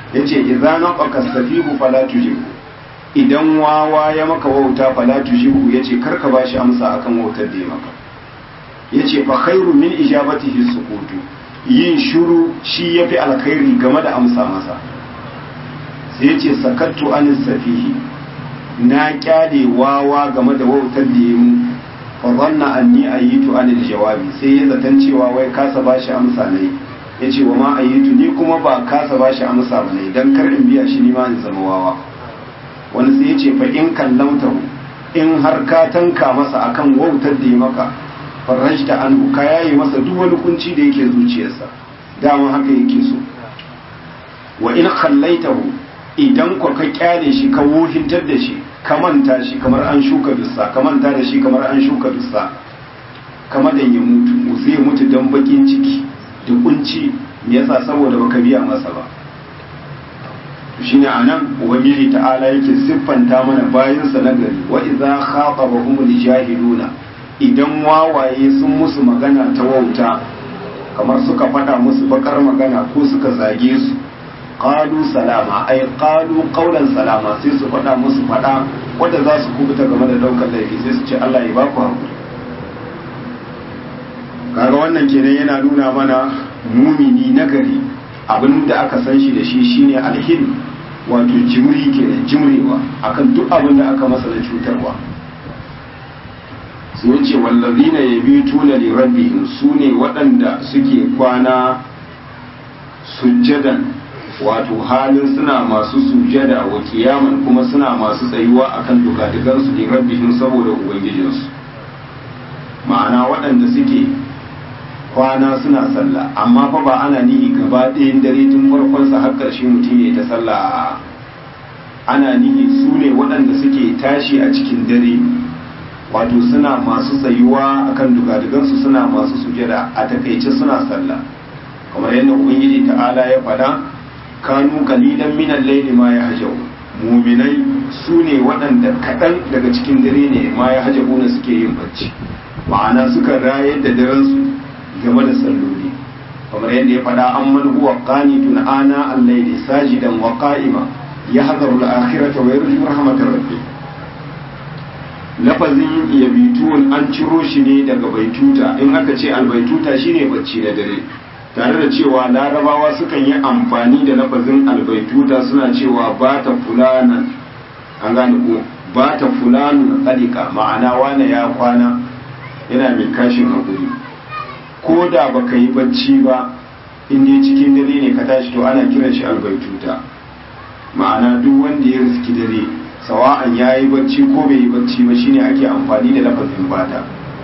yace idza naqaka safihu fala tujibu idan wawa ya maka wauta fala tujibu yace karka bashi amsa akan wautar da ya maka yace fa khairu min ijabatihi sukutu yin shuru shi yafi alkhairi game da amsa masa sai yace sakattu anis safihi na kyale wawa game da wautar da ya mu fa zanna anni ayitu anil jawabi sai ya zaton cewa wai kasa bashi amsa ne yace wa ma ayitu ni kuma ba kasa bashi amsa ba ne dan kar in biya shi ni ma in zama wawa wani sai yace fa in kallamtahu in har ka tanka masa akan wautar da ya maka farajta anhu ka yayi masa duk wani kunci da yake zuciyarsa dama haka yake so wa in khallaitahu idan ko ka kyale shi ka wohintar da shi ka manta shi kamar an shuka dussa ka manta da shi kamar an shuka dussa kamar da ya mutu zai mutu dan bakin ciki da kunci me yasa saboda baka biya masa ba shine anan ubangiji ta'ala yake siffanta mana bayansa na gari wa idza khatabahumul jahiluna idan wawaye sun musu magana ta wauta kamar suka faɗa musu bakar magana ko suka zage su qalu salama ay qalu qawlan salama sai su faɗa musu faɗa wanda za su kubuta game da daukar laifi sai su ce Allah ya baku hakuri kaga wannan kenan yana nuna mana mumini nagari abin da aka san shi da shi shine alhin wato jimri kenan jimrewa akan duk abin da aka masa da cutarwa sun ce wallazina yabituna li rabbihim sune waɗanda suke kwana sujjadan wato halin suna masu sujada wa kiyaman kuma suna masu tsayuwa akan dugadugansu li rabbihim saboda ubangijinsu ma'ana waɗanda suke kwana suna sallah amma fa ba ana nihi gaba ɗayan dare tun farkon sa har ƙarshe mutum ya ta sallah ana nihi su ne waɗanda suke tashi a cikin dare wato suna masu tsayuwa akan dugadugansu suna masu sujada a takaice suna sallah kamar yadda ubangiji ta'ala ya faɗa kanu kalilan minan laili ma ya hajau muminai su ne waɗanda kaɗan daga cikin dare ne ma ya hajabuna suke yin bacci ma'ana suka rayar da darensu game da salloli kamar yadda ya faɗa an man huwa qanitun ana al-layli sajidan wa qa'ima yahdharu al-akhirata wa yarju rahmatar rabbih lafazin yabitun an ciro shi ne daga baituta in aka ce albaituta shine bacci na dare tare da cewa larabawa sukan yi amfani da lafazin albaituta suna cewa ba ta fulanan an gane ko ba ta fulanun tsalika ma'ana wane ya kwana yana mai kashin hakuri ko da baka yi bacci ba in dai cikin dare ne ka tashi to ana kiran shi albaituta ma'ana duk wanda ya riski dare sawa'an ya yi bacci ko bai yi bacci ba shine ake amfani da lafazin bata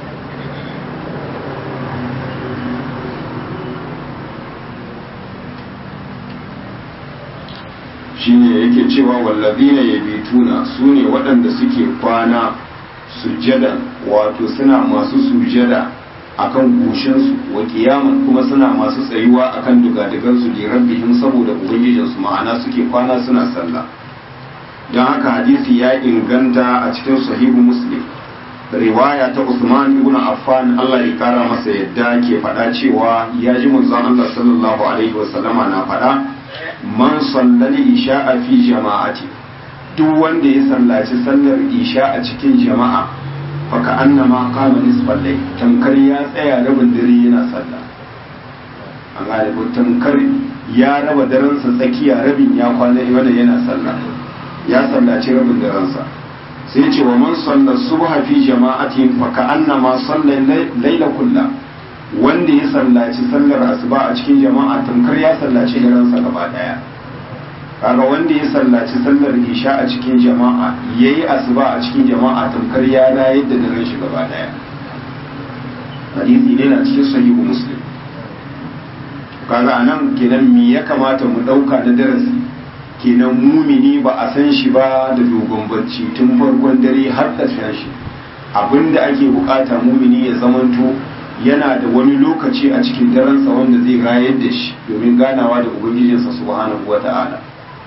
shine yake cewa wallazina yabituna sune waɗanda suke kwana sujjada wato suna masu sujjada akan goshinsu wa kiyaman kuma suna masu tsayuwa akan dugadigansu li rabbihim saboda ubangijinsu ma'ana suke kwana suna sallah don haka hadisi ya inganta a cikin sahihu muslim riwaya ta Usman ibn Affan Allah ya kara masa yadda ke faɗa cewa ya ji manzon Allah sallallahu alaihi wasallama na faɗa man sallali isha'a fi jama'ati duk wanda ya sallaci sallar isha a cikin jama'a faka annama kama nisfal layl tamkar ya tsaya rabin dare yana sallah an gane ko tamkar ya raba daren sa tsakiya rabin ya kwana wanda yana sallah ya sallaci rabin daren sa sai ce wa man salla subha fi jama'atin faka annama salla layla kullah wanda ya sallaci sallar asuba a cikin jama'a tamkar ya sallaci daren sa gaba daya kaga wanda ya sallaci sallar isha a cikin jama'a yayi asuba a cikin jama'a tamkar ya rayar da daren shi gaba daya hadisi ne na cikin sahihu muslim kaga anan kenan me ya kamata mu dauka na darasi kenan mumini ba a san shi ba da dogon bacci tun farkon dare har ƙarshen shi abinda ake bukata mumini ya zamanto yana da wani lokaci a cikin daransa wanda zai rayar da shi domin ganawa da ubangijinsa subhanahu wata'ala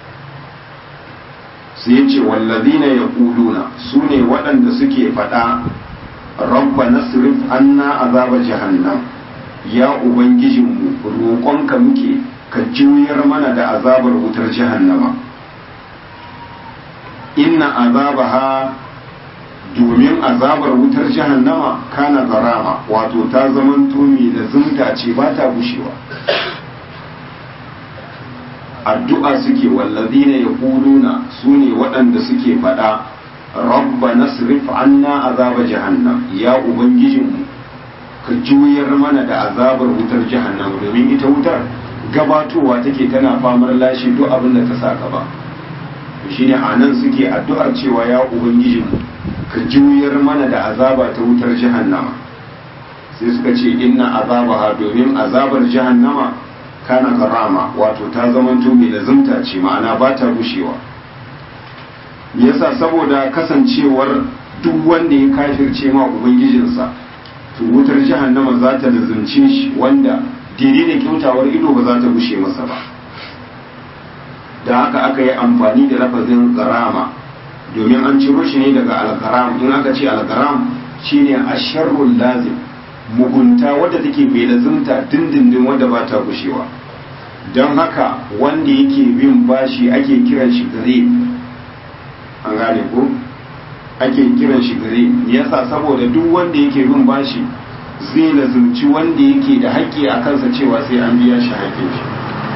sai ya ce wallazina ya kuluna su ne waɗanda suke faɗa rabba nasrif anna azaba jahannam ya ubangijinmu roƙonka muke ka juyar mana da azabar wutar jahannama inna azabaha domin azabar wutar jahannama kana garama wato ta zaman tumi da zunta ce ba ta gushewa addu'a suke wallazina yaquluna sune waɗanda suke faɗa rabba nasrif anna azaba jahannam ya ubangijinmu ka juyar mana da azabar wutar jahannam domin ita wutar gabatowa take tana famar lashe duk abin da ta sa gaba shine anan suke addu'ar cewa ya ubangijinmu ka juyar mana da azaba ta wutar jahannama sai suka ce inna azabaha domin azabar jahannama kana karama wato ta zamanto mai lazumta ce ma'ana ba ta gushewa yasa saboda kasancewar duk wanda ya kafirce ma ubangijinsa to wutar jahannama za ta lazumce shi wanda daidai da kyautawar ido ba za ta gushe masa ba da haka aka yi amfani da lafazin garama domin an ciro shi ne daga algaram in aka ce algaram shine asharrul lazim mugunta wadda take mai lazimta dindindin wadda ba ta gushewa don haka wanda yake bin bashi ake kiran shi gare an gane ko ake kiran shi gare yasa saboda duk wanda yake bin bashi zai lazimci wanda yake da haƙƙi a kansa cewa sai an biya shi haƙƙin shi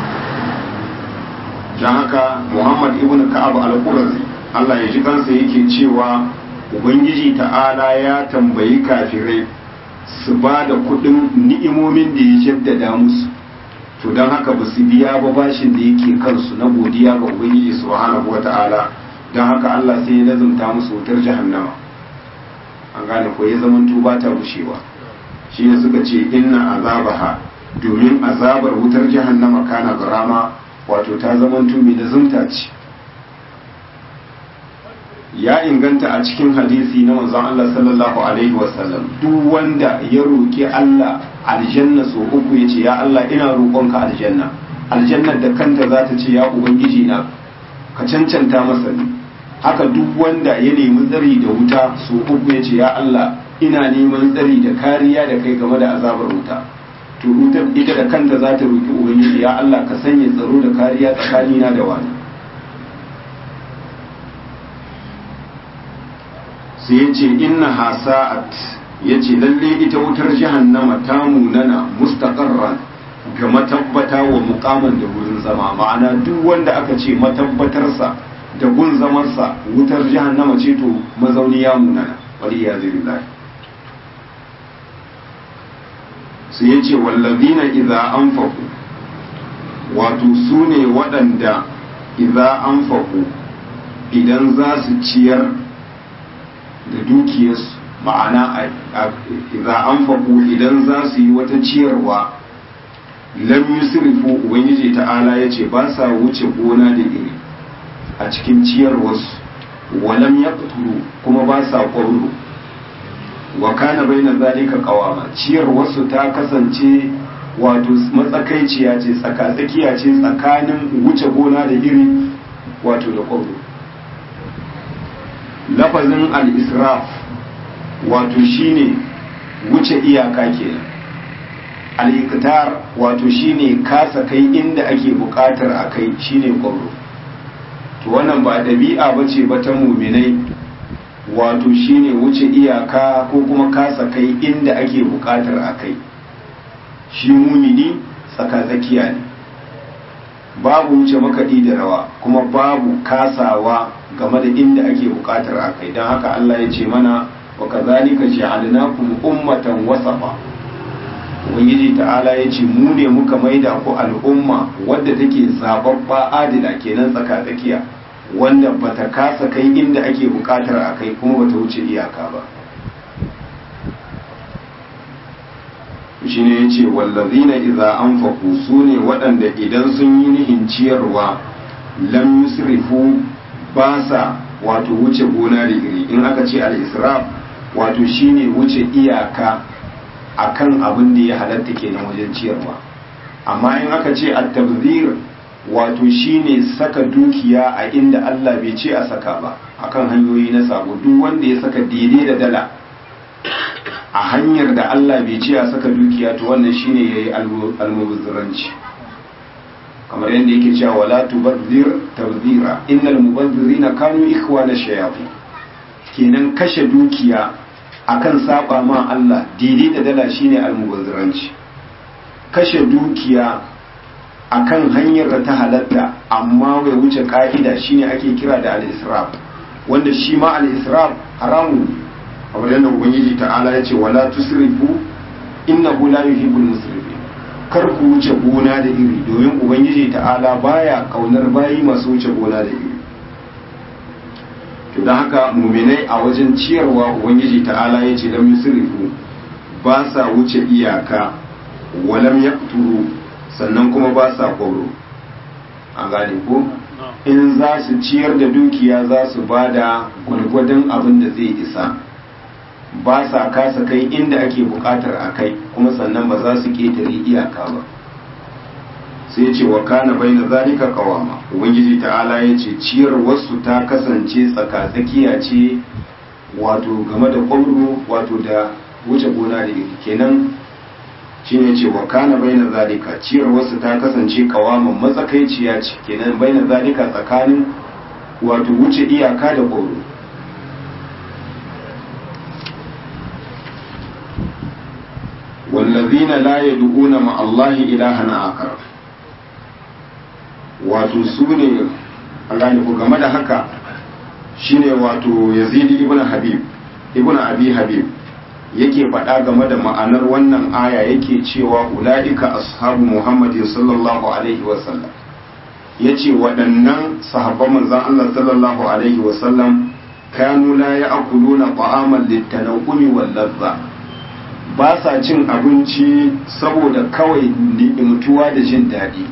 don haka muhammad ibn ka'ab al-qurazi Allah ya ji kansa yake cewa ubangiji ta'ala ya tambayi kafirai su ba da kudin ni'imomin da ya jaddada musu to don haka ba su biya ba bashin da yake kansu na godiya ga ubangiji subhanahu wata'ala don haka Allah sai ya lazumta musu wutar jahannama an gane ko ya zama ba ta bushewa shi ne suka ce inna azabaha domin azabar wutar jahannama kana garama wato ta zama mai da zumta ce ya inganta a cikin hadisi na manzon Allah sallallahu alaihi wasallam duk wanda ya roki Allah aljanna so uku yace ya Allah ina roƙonka aljanna aljannar da kanta za ta ce ya ubangiji na ka cancanta masa ne haka duk wanda ya nemi tsari da wuta so uku yace ya Allah ina neman tsari da kariya da kai game da azabar wuta to wutar ita da kanta za ta roki ubangiji ya Allah ka sanya tsaro da kariya tsakanina da wani sai ya ce inna hasa'at ya ce lalle ita wutar jahannama ta munana mustaqarran ga matabbata wa mukaman da wurin zama ma'ana duk wanda aka ce matabbatarsa da gun zamarsa wutar jahannama ce to mazauni ya munana wali ya zai sai ya ce wallazina idza anfaqu wato su ne waɗanda idza anfaqu idan za su ciyar da dukiyarsu ma'ana idza anfaqu idan za su yi wata ciyarwa lam yusrifu ubangiji ta'ala yace ba sa wuce gona da iri a cikin ciyarwarsu wa lam yaqturu kuma ba sa qawlu wa kana baina zalika qawama ciyarwarsu ta kasance wato matsakaiciya ce tsaka-tsakiya ce tsakanin wuce gona da iri wato da qawlu lafazin al-israf wato shine wuce iyaka kenan al-iqtar wato shine kasa kai inda ake bukatar a kai shine kwallo to wannan ba dabi'a bace ba ta muminai wato shine wuce iyaka ko kuma kasa kai inda ake bukatar a kai shi mumini tsaka-tsakiya ne babu wuce makaɗi da rawa kuma babu kasawa game da inda ake bukatar a kai don haka Allah ya ce mana wa kazalika ja'alnakum ummatan wasafa ubangiji ta'ala ya ce mu ne muka maida ku al'umma wadda take zababba adila kenan tsaka tsakiya wanda bata kasa kai inda ake bukatar a kai kuma bata wuce iyaka ba shine yace wallazina idza anfaqu sune waɗanda idan sun yi nihin ciyarwa lam yusrifu ba sa wato wuce gona da iri in aka ce al-israf wato shine wuce iyaka akan abin da ya halatta kenan wajen ciyarwa amma in aka ce at-tabzir wato shine saka dukiya a inda Allah bai ce a saka ba akan hanyoyi na sabo duk wanda ya saka daidai da dala a hanyar da Allah bai ce a saka dukiya to wannan shine yayi almubazzaranci kamar yadda yake cewa wala tubazzir tabzira innal mubazzirina kanu ikhwana shayatin kenan kashe dukiya akan saba ma Allah daidai da dala shine almubazziranci kashe dukiya akan hanyar da ta halatta amma bai wuce ka'ida shine ake kira da al-israf wanda shi ma al-israf haramun ne kamar yadda ubangiji ta'ala ya ce wala tusrifu innahu la yuhibbul musrifin kar ku wuce gona da iri domin ubangiji ta'ala baya kaunar bayi masu wuce gona da iri to don haka muminai a wajen ciyarwa ubangiji ta'ala ya ce lam yusrifu ba sa wuce iyaka walam yaqturu sannan kuma ba sa kwaro an gane ko in za su ciyar da dukiya za su ba da gwargwadon abin da zai isa ba sa kasa kai inda ake bukatar a kai kuma sannan ba za su ketare iyaka ba sai ce wa kana bai na zalika kawama ubangiji ta'ala ya ce ciyar wasu ta kasance tsakatsakiya ce wato game da kwamro wato da wuce gona da iri kenan shine ce wa kana bai na zalika ciyar wasu ta kasance kawaman matsakaiciya ce kenan bai na zalika tsakanin wato wuce iyaka da kwamro والذين لا يدعون مع الله إلها آخر wato su ne Allah ku game da haka shine wato Yazid ibn Habib ibn Abi Habib yake faɗa game da ma'anar wannan aya yake cewa ula'ika ashabu Muhammadin sallallahu alaihi wasallam yace waɗannan sahabban manzon Allah sallallahu alaihi wasallam kanu la ya'kuluna ta'aman litanawumi wal ladha ba sa cin abinci saboda kawai ni'imtuwa da jin daɗi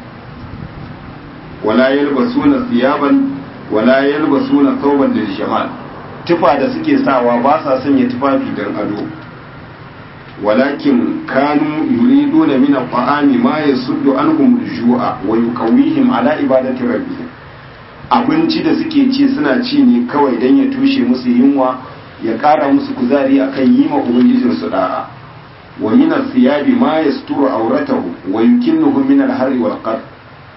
wala yalbasuna thiyaban wala yalbasuna thawban lil jamal tufa da suke sawa ba sa sanya tufafi dan ado walakin kanu yuriduna min at-ta'ami ma yasuddu anhum al-ju'a wa yuqawihim ala ibadati rabbihim abinci da suke ci suna ci ne kawai dan ya tushe musu yunwa ya ƙara musu kuzari akan yi ma ubangijinsu da'a wa min thiyabi ma yasturu auratahu wa yukinnuhu min al-harri wal qar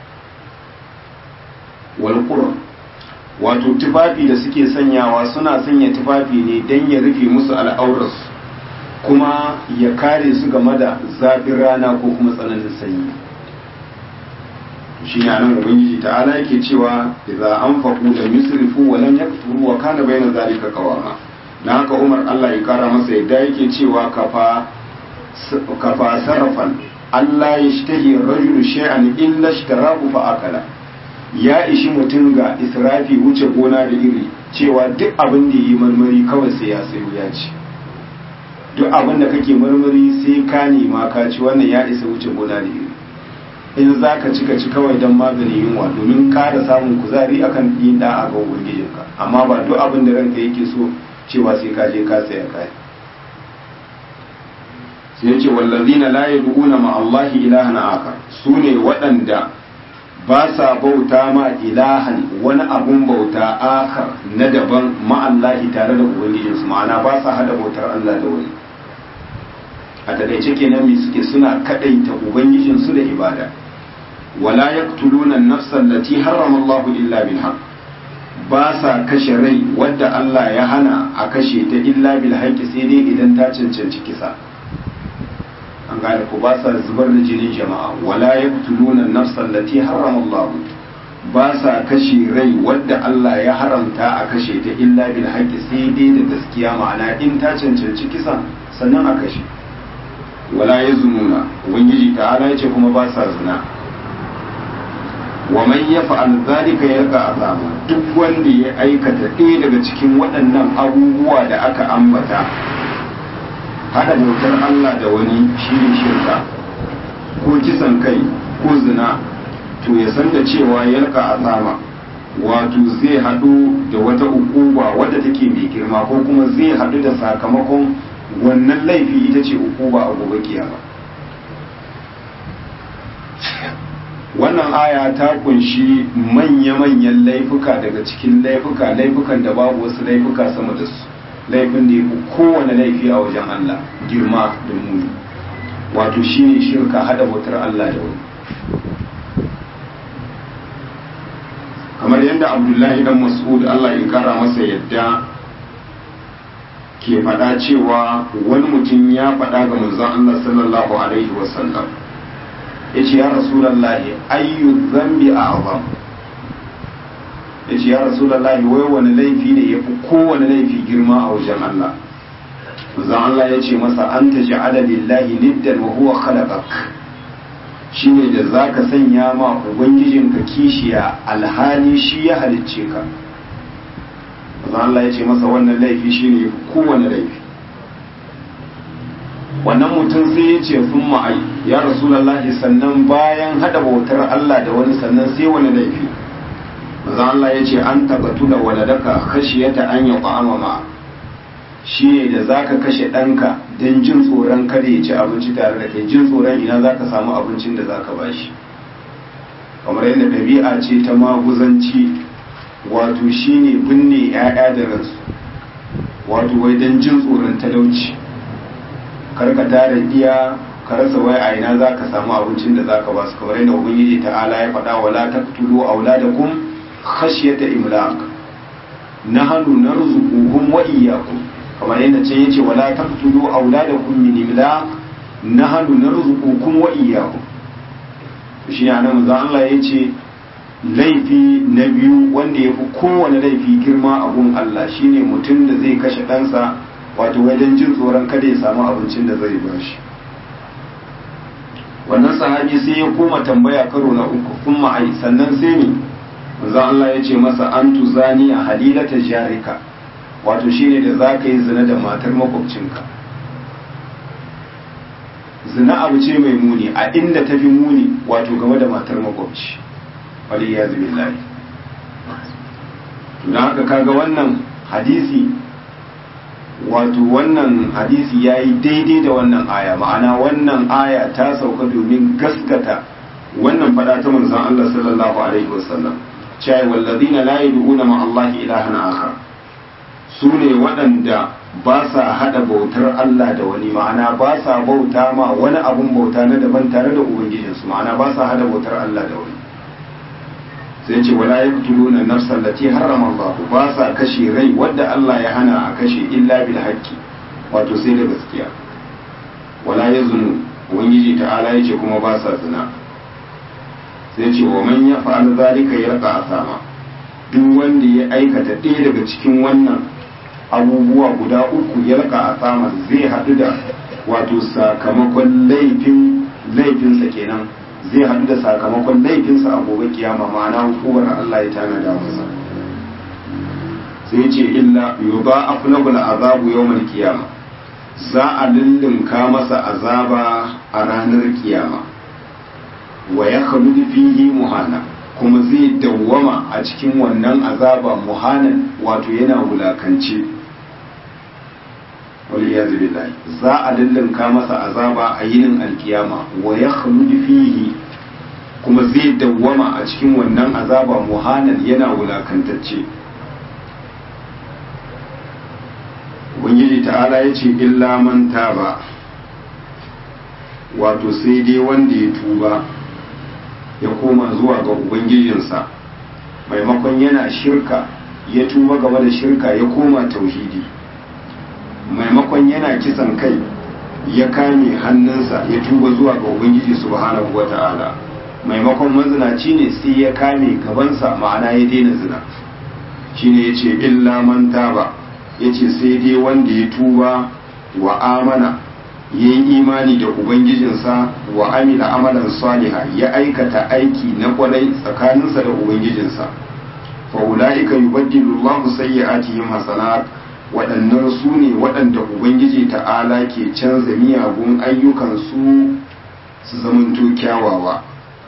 wal qurr wato tufafi da suke sanyawa suna sanya tufafi ne dan ya rufe musu al'aurarsu kuma ya kare su game da zafin rana ko kuma tsananin sanyi shi ne nan ubangiji ta'ala yake cewa idza anfaqu lam yusrifu wa lam yaqturu wa kana bayna zalika qawama dan haka Umar Allah ya kara masa yadda yake cewa kafa kafa sarfan Allah ya shtahi rajulu shay'an illa ishtarahu fa akala ya ishi mutum ga israfi wuce gona da iri cewa duk abin da yi marmari kawai sai ya sayo ya ci duk abin da kake marmari sai ka nema ka ci wannan ya isa wuce gona da iri in za ka ci ka ci kawai don maganin yunwa domin ƙara samun kuzari akan yin da'a ga ubangijinka amma ba duk abin da ranka yake so cewa sai ka je ka saya kai sai yace wallazina la yad'una ma Allah ilahan akar sune waɗanda ba sa bauta ma ilahan wani abun bauta akar na daban ma Allah tare da ubangijinsu ma'ana ba sa hada bautar Allah da wani a takaice kenan mi suke suna kadaita ubangijinsu da ibada wala yaqtuluna an-nafsa allati harrama Allah illa bil haqq ba sa kashe rai wadda Allah ya hana a kashe ta illa bil haqqi sai dai idan ta cancanci kisa an gane ko ba sa zubar da jinin jama'a wala yaqtuluna an-nafsa allati harrama Allah ba sa kashe rai wadda Allah ya haramta a kashe ta illa bil haqqi sai dai da gaskiya ma'ana in ta cancanci kisa sannan a kashe wala yazununa ubangiji ta'ala yace kuma ba sa zina wa man yaf'al zalika yalqa azaba duk wanda ya aikata ɗaya daga cikin waɗannan abubuwa da aka ambata hada bautar Allah da wani shine shirka ko kisan kai ko zina to ya san da cewa yalqa azaba wato zai haɗu da wata ukuba wadda take mai girma ko kuma zai haɗu da sakamakon wannan laifi ita ce ukuba a gobe kiyama wannan aya ta kunshi manya-manyan laifuka daga cikin laifuka laifukan da babu wasu laifuka sama da su laifin da ya fi kowane laifi a wajen Allah girma da muni wato shine shirka hada bautar Allah da wani kamar yadda abdullahi dan mas'ud Allah ya kara masa yadda ke faɗa cewa wani mutum ya faɗa ga manzon Allah sallallahu alaihi wasallam ya ce ya rasulallahi ayyu zambi a azam ya ce ya rasulallahi wai wani laifi ne ya fi kowane laifi girma a wajen Allah manzon Allah ya ce masa an ta ja'ala lillahi niddan wa huwa khalaqak shine da zaka sanya ma ubangijinka kishiya alhali shi ya halicce ka manzon Allah ya ce masa wannan laifi shine ya fi kowane laifi wannan mutum sai ya ce sun ma'ai ya rasulallahi sannan bayan hada bautar Allah da wani sannan sai wani laifi maza Allah ya ce an taɓa da waladaka khashiyata an ya ƙwa'ama ma shi ne da za ka kashe ɗanka don jin tsoron kada ya ci abinci tare da kai jin tsoron ina za ka samu abincin da za ka ba shi kamar yadda ɗabi'a ce ta maguzanci wato shi ne binne 'ya'ya da ransu wato wai don jin tsoron talauci karka tara iya ka rasa wai a ina za ka samu abincin da za ka ba su kamar yadda ubangiji ta'ala ya faɗa wala taqtulu auladakum khashyata imlaq nahnu narzuquhum wa iyyakum kamar yadda ce yace wala taqtulu auladakum min imlaq nahnu narzuqukum wa iyyakum shi ne anan manzo Allah yace laifi na biyu wanda ya fi kowane laifi girma a gun Allah shine mutum da zai kashe ɗansa wato wajen jin tsoron kada ya samu abincin da zai ba shi wannan sahabi sai ya koma tambaya karo na uku kun ma'ai sannan sai ne manzo Allah ya ce masa an tuzani a halilata jarika wato shine da za ka yi zina da matar makwabcinka zina abu ce mai muni a inda ta fi muni wato game da matar makwabci wali ya zubi lai don haka kaga wannan hadisi wato wannan hadisi ya yi daidai da wannan aya ma'ana wannan aya ta sauka domin gaskata wannan fada ta manzon Allah sallallahu alaihi wasallam cewa wallazina la yad'una ma Allah ilahan akhar su ne waɗanda ba sa hada bautar Allah da wani ma'ana ba sa bauta ma wani abun bauta na daban tare da ubangijinsu ma'ana ba sa hada bautar Allah da wani sai ce wala yaqtuluna nafsan lati harrama Allah ba sa kashe rai wadda Allah ya hana a kashe illa bil haqqi wato sai da gaskiya wala yazunu ubangiji ta'ala yace kuma ba sa zina sai ce wa man yaf'al zalika yarqa asama duk wanda ya aikata ɗaya daga cikin wannan abubuwa guda uku yarqa asama zai haɗu da wato sakamakon laifin laifinsa kenan zai haɗu da sakamakon laifinsa a gobe kiyama ma'ana hukumar Allah ya tanada masa sai ce illa yuba aflahul azabu yawmal kiyama za a lullunka masa azaba a ranar kiyama wa ya khaludu fihi muhana kuma zai dawwama a cikin wannan azaba muhanan wato yana wulakance waliyazu billahi za a lullunka masa azaba a yinin alkiyama wa ya khaludu fihi kuma zai dawwama a cikin wannan azaba muhanan yana wulakantacce ubangiji ta'ala ya ce illa man taba wato sai dai wanda ya tuba ya koma zuwa ga ubangijinsa maimakon yana shirka ya tuba game da shirka ya koma tauhidi maimakon yana kisan kai ya kame hannunsa ya tuba zuwa ga ubangiji subhanahu wata'ala maimakon mazinaci ne sai ya kame gabansa ma'ana ya daina zina shine ya ce illa man taba ya ce sai dai wanda ya tuba wa amana ya yi imani da ubangijinsa wa amila amalan saliha ya aikata aiki na kwarai tsakaninsa da ubangijinsa fa ulaika yubaddilu Allahu sayyi'atihim hasanat waɗannan su ne waɗanda ubangiji ta'ala ke canza miyagun ayyukansu su zamanto kyawawa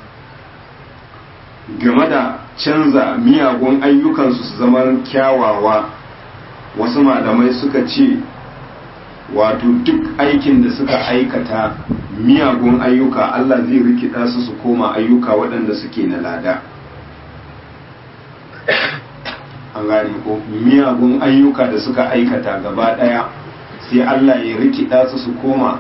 game da canza miyagun ayyukansu su zama kyawawa wasu malamai suka ce wato duk aikin da suka aikata miyagun ayyuka Allah zai rikida su su koma ayyuka waɗanda suke na lada an gane ko miyagun ayyuka da suka aikata gaba ɗaya sai Allah ya rikida su su koma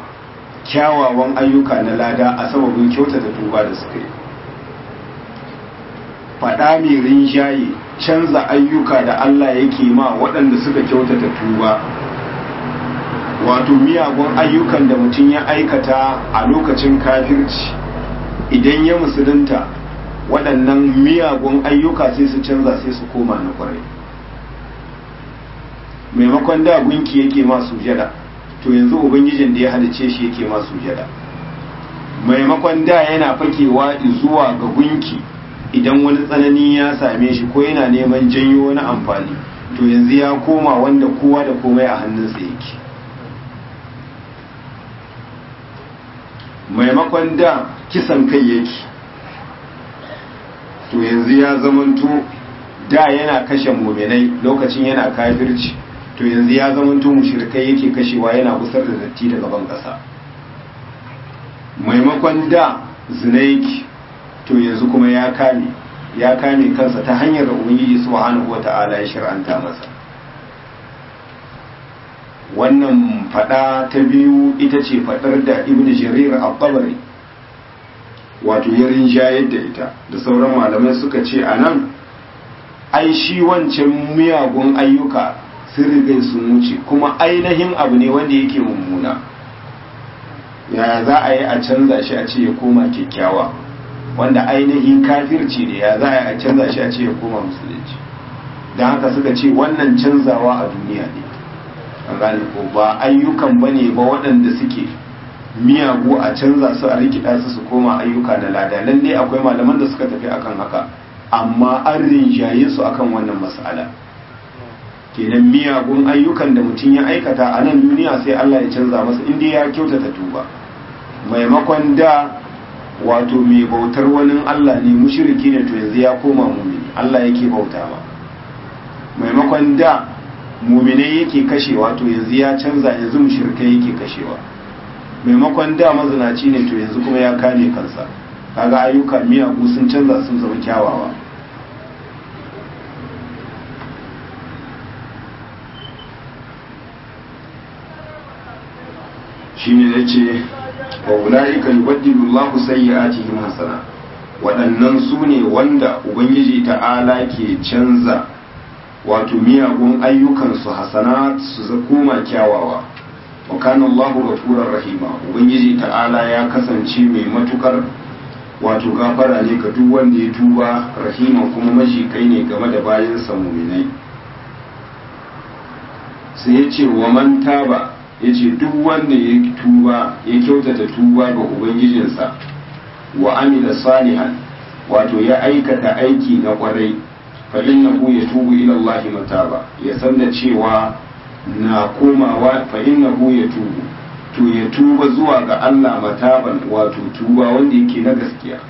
kyawawan ayyuka na lada a sababin kyautata tuba da suka yi faɗa mai rinjaye canza ayyuka da Allah yake ma waɗanda suka kyautata tuba wato miyagun ayyukan da mutum ya aikata a lokacin kafirci idan ya musulunta waɗannan miyagun ayyuka sai su canza sai su koma na kwarai maimakon da gunki yake ma sujada to yanzu ubangijin da ya halice shi yake ma sujada maimakon da yana fakewa zuwa ga gunki idan wani tsanani ya same shi ko yana neman janyo wani amfani to yanzu ya koma wanda kowa da komai a hannunsa yake maimakon da kisan kai yake to yanzu ya zamanto da yana kashe muminai lokacin yana kafirci to yanzu ya zamanto mushrikai yake kashewa yana gusar da datti daga ban kasa maimakon da zina yake to yanzu kuma ya kame ya kame kansa ta hanyar da ubangiji subhanahu wata'ala ya shir'anta masa wannan fada ta biyu ita ce fadar da ibn jarir al-tabari wato ya rinjayar da ita da sauran malamai suka ce a nan ai shi wancan miyagun ayyuka sun riga sun wuce kuma ainihin abu ne wanda yake mummuna yaya za a yi a canza shi a ce ya koma kyakkyawa wanda ainihin kafirci ne ya za a yi a canza shi a ce ya koma musulunci don haka suka ce wannan canzawa a duniya ne an gane ko ba ayyukan ba ne ba waɗanda suke miyagu a canza su a rikida su su koma ayyuka na lada lalle akwai malaman da suka tafi akan haka amma an rinjaye su akan wannan mas'ala kenan miyagun ayyukan da mutum ya aikata a nan duniya sai Allah ya canza masa inda ya kyautata tuba maimakon da wato mai bautar wani Allah ne mushriki ne to yanzu ya koma mumini Allah yake bauta ma maimakon da muminai yake kashewa to yanzu ya canza yanzu mushrikai yake kashewa maimakon da mazinaci ne to yanzu kuma ya kame kansa kaga ayyuka miyagu sun canza sun zama kyawawa shine yace wa ulaika yubaddilu Allahu sayyi'atihim hasana waɗannan su ne wanda ubangiji ta'ala ke canza wato miyagun ayyukansu hasana su koma kyawawa wa kana Allahu ghafurur rahima ubangiji ta'ala ya kasance mai matukar wato gafara ne ga duk wanda ya tuba rahima kuma majikai ne game da bayansa muminai sai ya ce wa man taba ya ce duk wanda ya tuba ya kyautata tuba ga ubangijinsa wa amila salihan wato ya aikata aiki na kwarai fa innahu yatubu ila Allah mataba ya sanna cewa na komawa fa innahu yatubu to ya tuba zuwa ga Allah mataban wato tuba wanda yake na gaskiya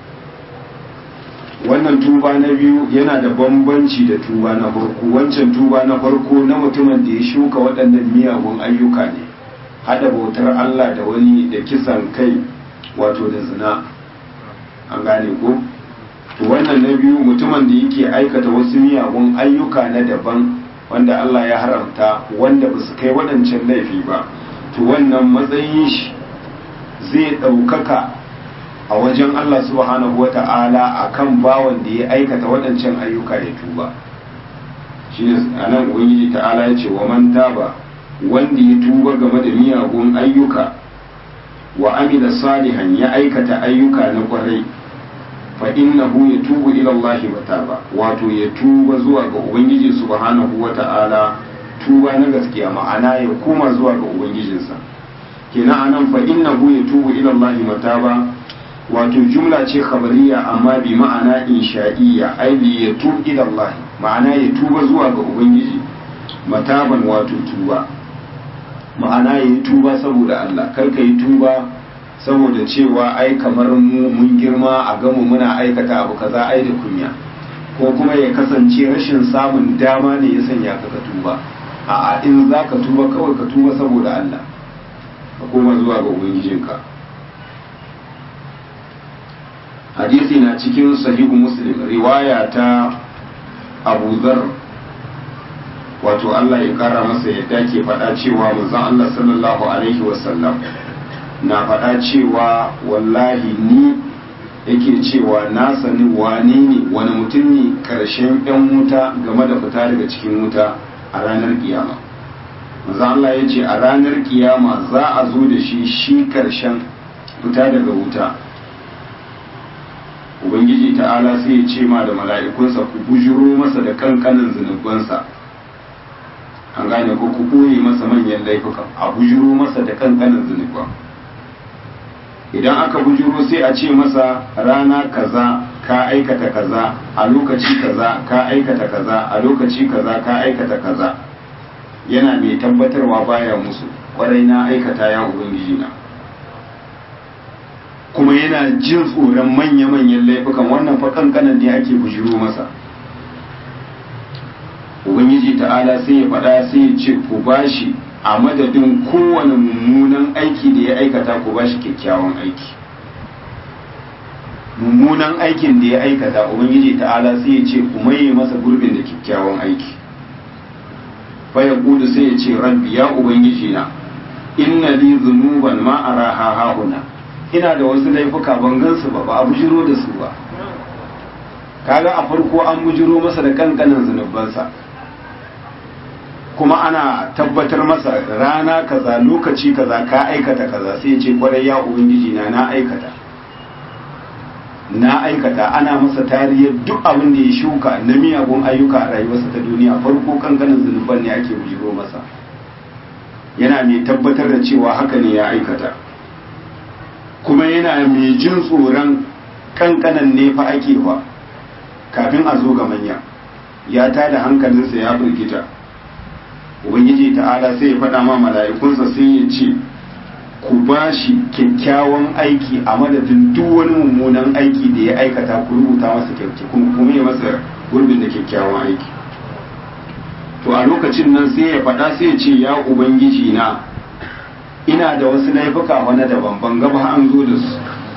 wannan tuba na biyu yana da bambanci da tuba na farko wancan tuba na farko na mutumin da ya shuka waɗannan miyagun ayyuka ne hada bautar Allah da wani da kisan kai wato da zina an gane ko to wannan na biyu mutumin da yake aikata wasu miyagun ayyuka na daban wanda Allah ya haramta wanda ba su kai waɗancan laifi ba to wannan matsayin shi zai ɗaukaka a wajen Allah subhanahu wa ta'ala a kan bawan da ya aikata waɗancan ayyuka ya tuba shi ne a nan ubangiji ta'ala ya ce wa man taba wanda ya tuba game da miyagun ayyuka wa amila salihan ya aikata ayyuka na kwarai fa innahu yatubu ila Allah mataba wato ya tuba zuwa ga ubangiji subhanahu wa ta'ala tuba na gaskiya ma'ana ya koma zuwa ga ubangijinsa kenan anan fa innahu yatubu ila Allah mataba wato jumla ce khabariya amma bi ma'ana insha'iyya ai li yatub ila Allah ma'ana ya tuba zuwa ga ubangiji mataban wato tuba ma'ana ya tuba saboda Allah kar ka yi tuba saboda cewa ai kamar mu mun girma a gamu muna aikata abu kaza ai da kunya ko kuma ya kasance rashin samun dama ne ya sanya ka ka tuba a'a in za ka tuba kawai ka tuba saboda Allah ka koma zuwa ga ubangijinka hadisi na cikin sahihu muslim riwaya ta abu zar wato Allah ya kara masa yadda ke faɗa cewa manzon Allah sallallahu alaihi wasallam na faɗa cewa wallahi ni yake cewa na sani wane ne wani mutum ne karshen yan wuta game da fita daga cikin wuta a ranar kiyama manzo Allah ya ce a ranar kiyama za a zo da shi shi karshen fita daga wuta ubangiji ta'ala sai ya ce ma da mala'ikunsa ku bujuro masa da kankanin zunubansa an gane ko ku koye masa manyan laifukan a bujuro masa da kankanin zunuban idan aka bujuro sai a ce masa rana kaza ka aikata kaza a lokaci kaza ka aikata kaza a lokaci kaza ka aikata kaza yana mai tabbatarwa baya musu kwarai na aikata ya ubangiji na kuma yana jin tsoron manya-manyan laifukan wannan fa kankanan ne ake bujiro masa ubangiji ta'ala sai ya faɗa sai ya ce ku bashi a madadin kowane mummunan aiki da ya aikata ku bashi kyakkyawan aiki mummunan aikin da ya aikata ubangiji ta'ala sai ya ce ku maye masa gurbin da kyakkyawan aiki fa ya kudu sai ya ce rabbi ya ubangiji na inna li zunuban ma araha hahuna ina da wasu laifuka ban gansu ba ba a bujiro da su ba kaga a farko an bujiro masa da kankanin zunubansa kuma ana tabbatar masa rana kaza lokaci kaza ka aikata kaza sai ce kwarai ya ubangiji na na aikata na aikata ana masa tariyar duk abin da ya shuka na miyagun ayyuka a rayuwarsa ta duniya farko kankanin zunuban ne ake bujiro masa yana mai tabbatar da cewa haka ne ya aikata kuma yana mai jin tsoron kankanan ne fa ake wa kafin a zo ga manya ya tada hankalinsa ya firgita ubangiji ta'ala sai ya faɗa ma mala'ikunsa sai ya ce ku ba shi kyakkyawan aiki a madadin duk wani mummunan aiki da ya aikata ku rubuta masa kyakkyawan kuma ya masa gurbin da kyakkyawan aiki to a lokacin nan sai ya faɗa sai ya ce ya ubangiji na ina da wasu laifuka wani daban ban gaba an zo da su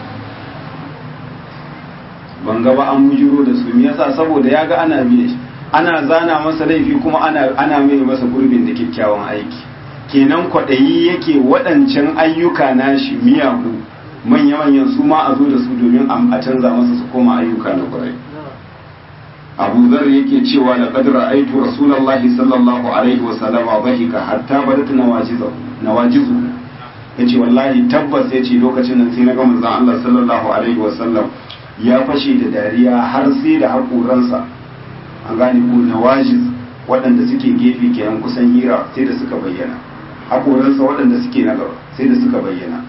ban gaba an mujiro da su me yasa saboda ya ga ana biye ana zana masa laifi kuma ana ana mai masa gurbin da kyakkyawan aiki kenan kwaɗayi yake waɗancan ayyuka nashi miyagu manya-manyan su ma a zo da su domin a canza masa su koma ayyuka na kwarai abu zar yake cewa da kadra aitu rasulullahi sallallahu alaihi wa sallama bahika hatta badat nawajizu yace wallahi tabbas yace lokacin nan sai na ga manzon Allah sallallahu alaihi wa sallam ya fashe da dariya har sai da haƙoransa an gane ko nawajiz waɗanda suke gefe kenan kusan hira sai da suka bayyana haƙoransa waɗanda suke na gaba sai da suka bayyana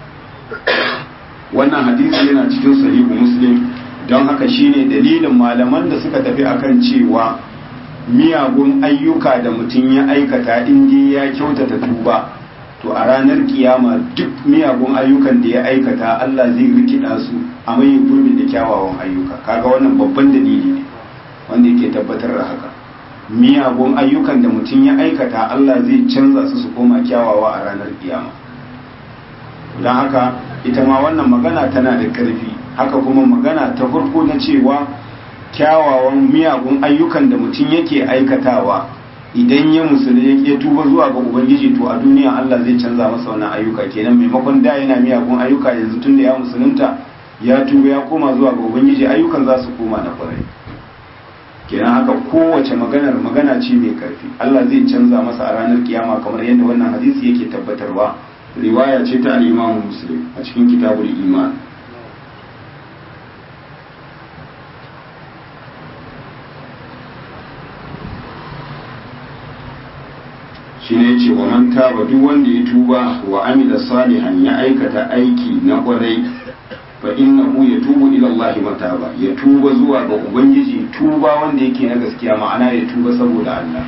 wannan hadisi yana cikin sahihu muslim don haka shine dalilin malaman da suka tafi akan cewa miyagun ayyuka da mutum ya aikata in ya kyautata tuba to a ranar kiyama duk miyagun ayyukan da ya aikata Allah zai rikida su a mai gurbin da kyawawan ayyuka kaga wannan babban dalili ne wanda yake tabbatar da haka miyagun ayyukan da mutum ya aikata Allah zai canza su su koma kyawawa a ranar kiyama don haka ita ma wannan magana tana da ƙarfi haka kuma magana ta farko na cewa kyawawan miyagun ayyukan da mutum yake aikatawa idan ya musulun ya tuba zuwa ga ubangiji to a duniya Allah zai canza masa wannan ayyuka kenan maimakon da yana miyagun ayyuka yanzu tun da ya musulunta ya tuba ya koma zuwa ga ubangiji ayyukan za su koma na kwarai kenan haka kowace maganar magana ce mai karfi Allah zai canza masa a ranar kiyama kamar yadda wannan hadisi yake tabbatarwa riwaya ce ta al-Imam Muslim a cikin kitabul iman shi ne ce wa man taba duk wanda ya tuba wa amila salihan ya aikata aiki na kwarai fa innahu yatubu ila Allah mataba ya tuba zuwa ga ubangiji tuba wanda yake na gaskiya ma'ana ya tuba saboda Allah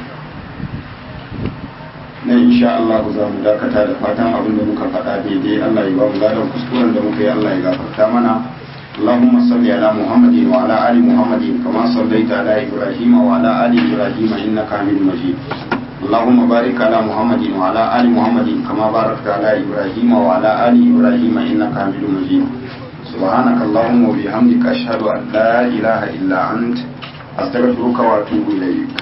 na insha Allah za mu dakata da fatan abin da muka faɗa daidai Allah ya ba mu ladan kuskuren da muka yi Allah ya gafarta mana اللهم صل على محمد وعلى ال محمد كما صليت على ابراهيم وعلى ال ابراهيم انك حميد مجيد اللهم بارك على محمد وعلى ال محمد كما باركت على ابراهيم وعلى ال ابراهيم انك حميد مجيد سبحانك اللهم وبحمدك اشهد ان لا اله الا انت استغفرك واتوب اليك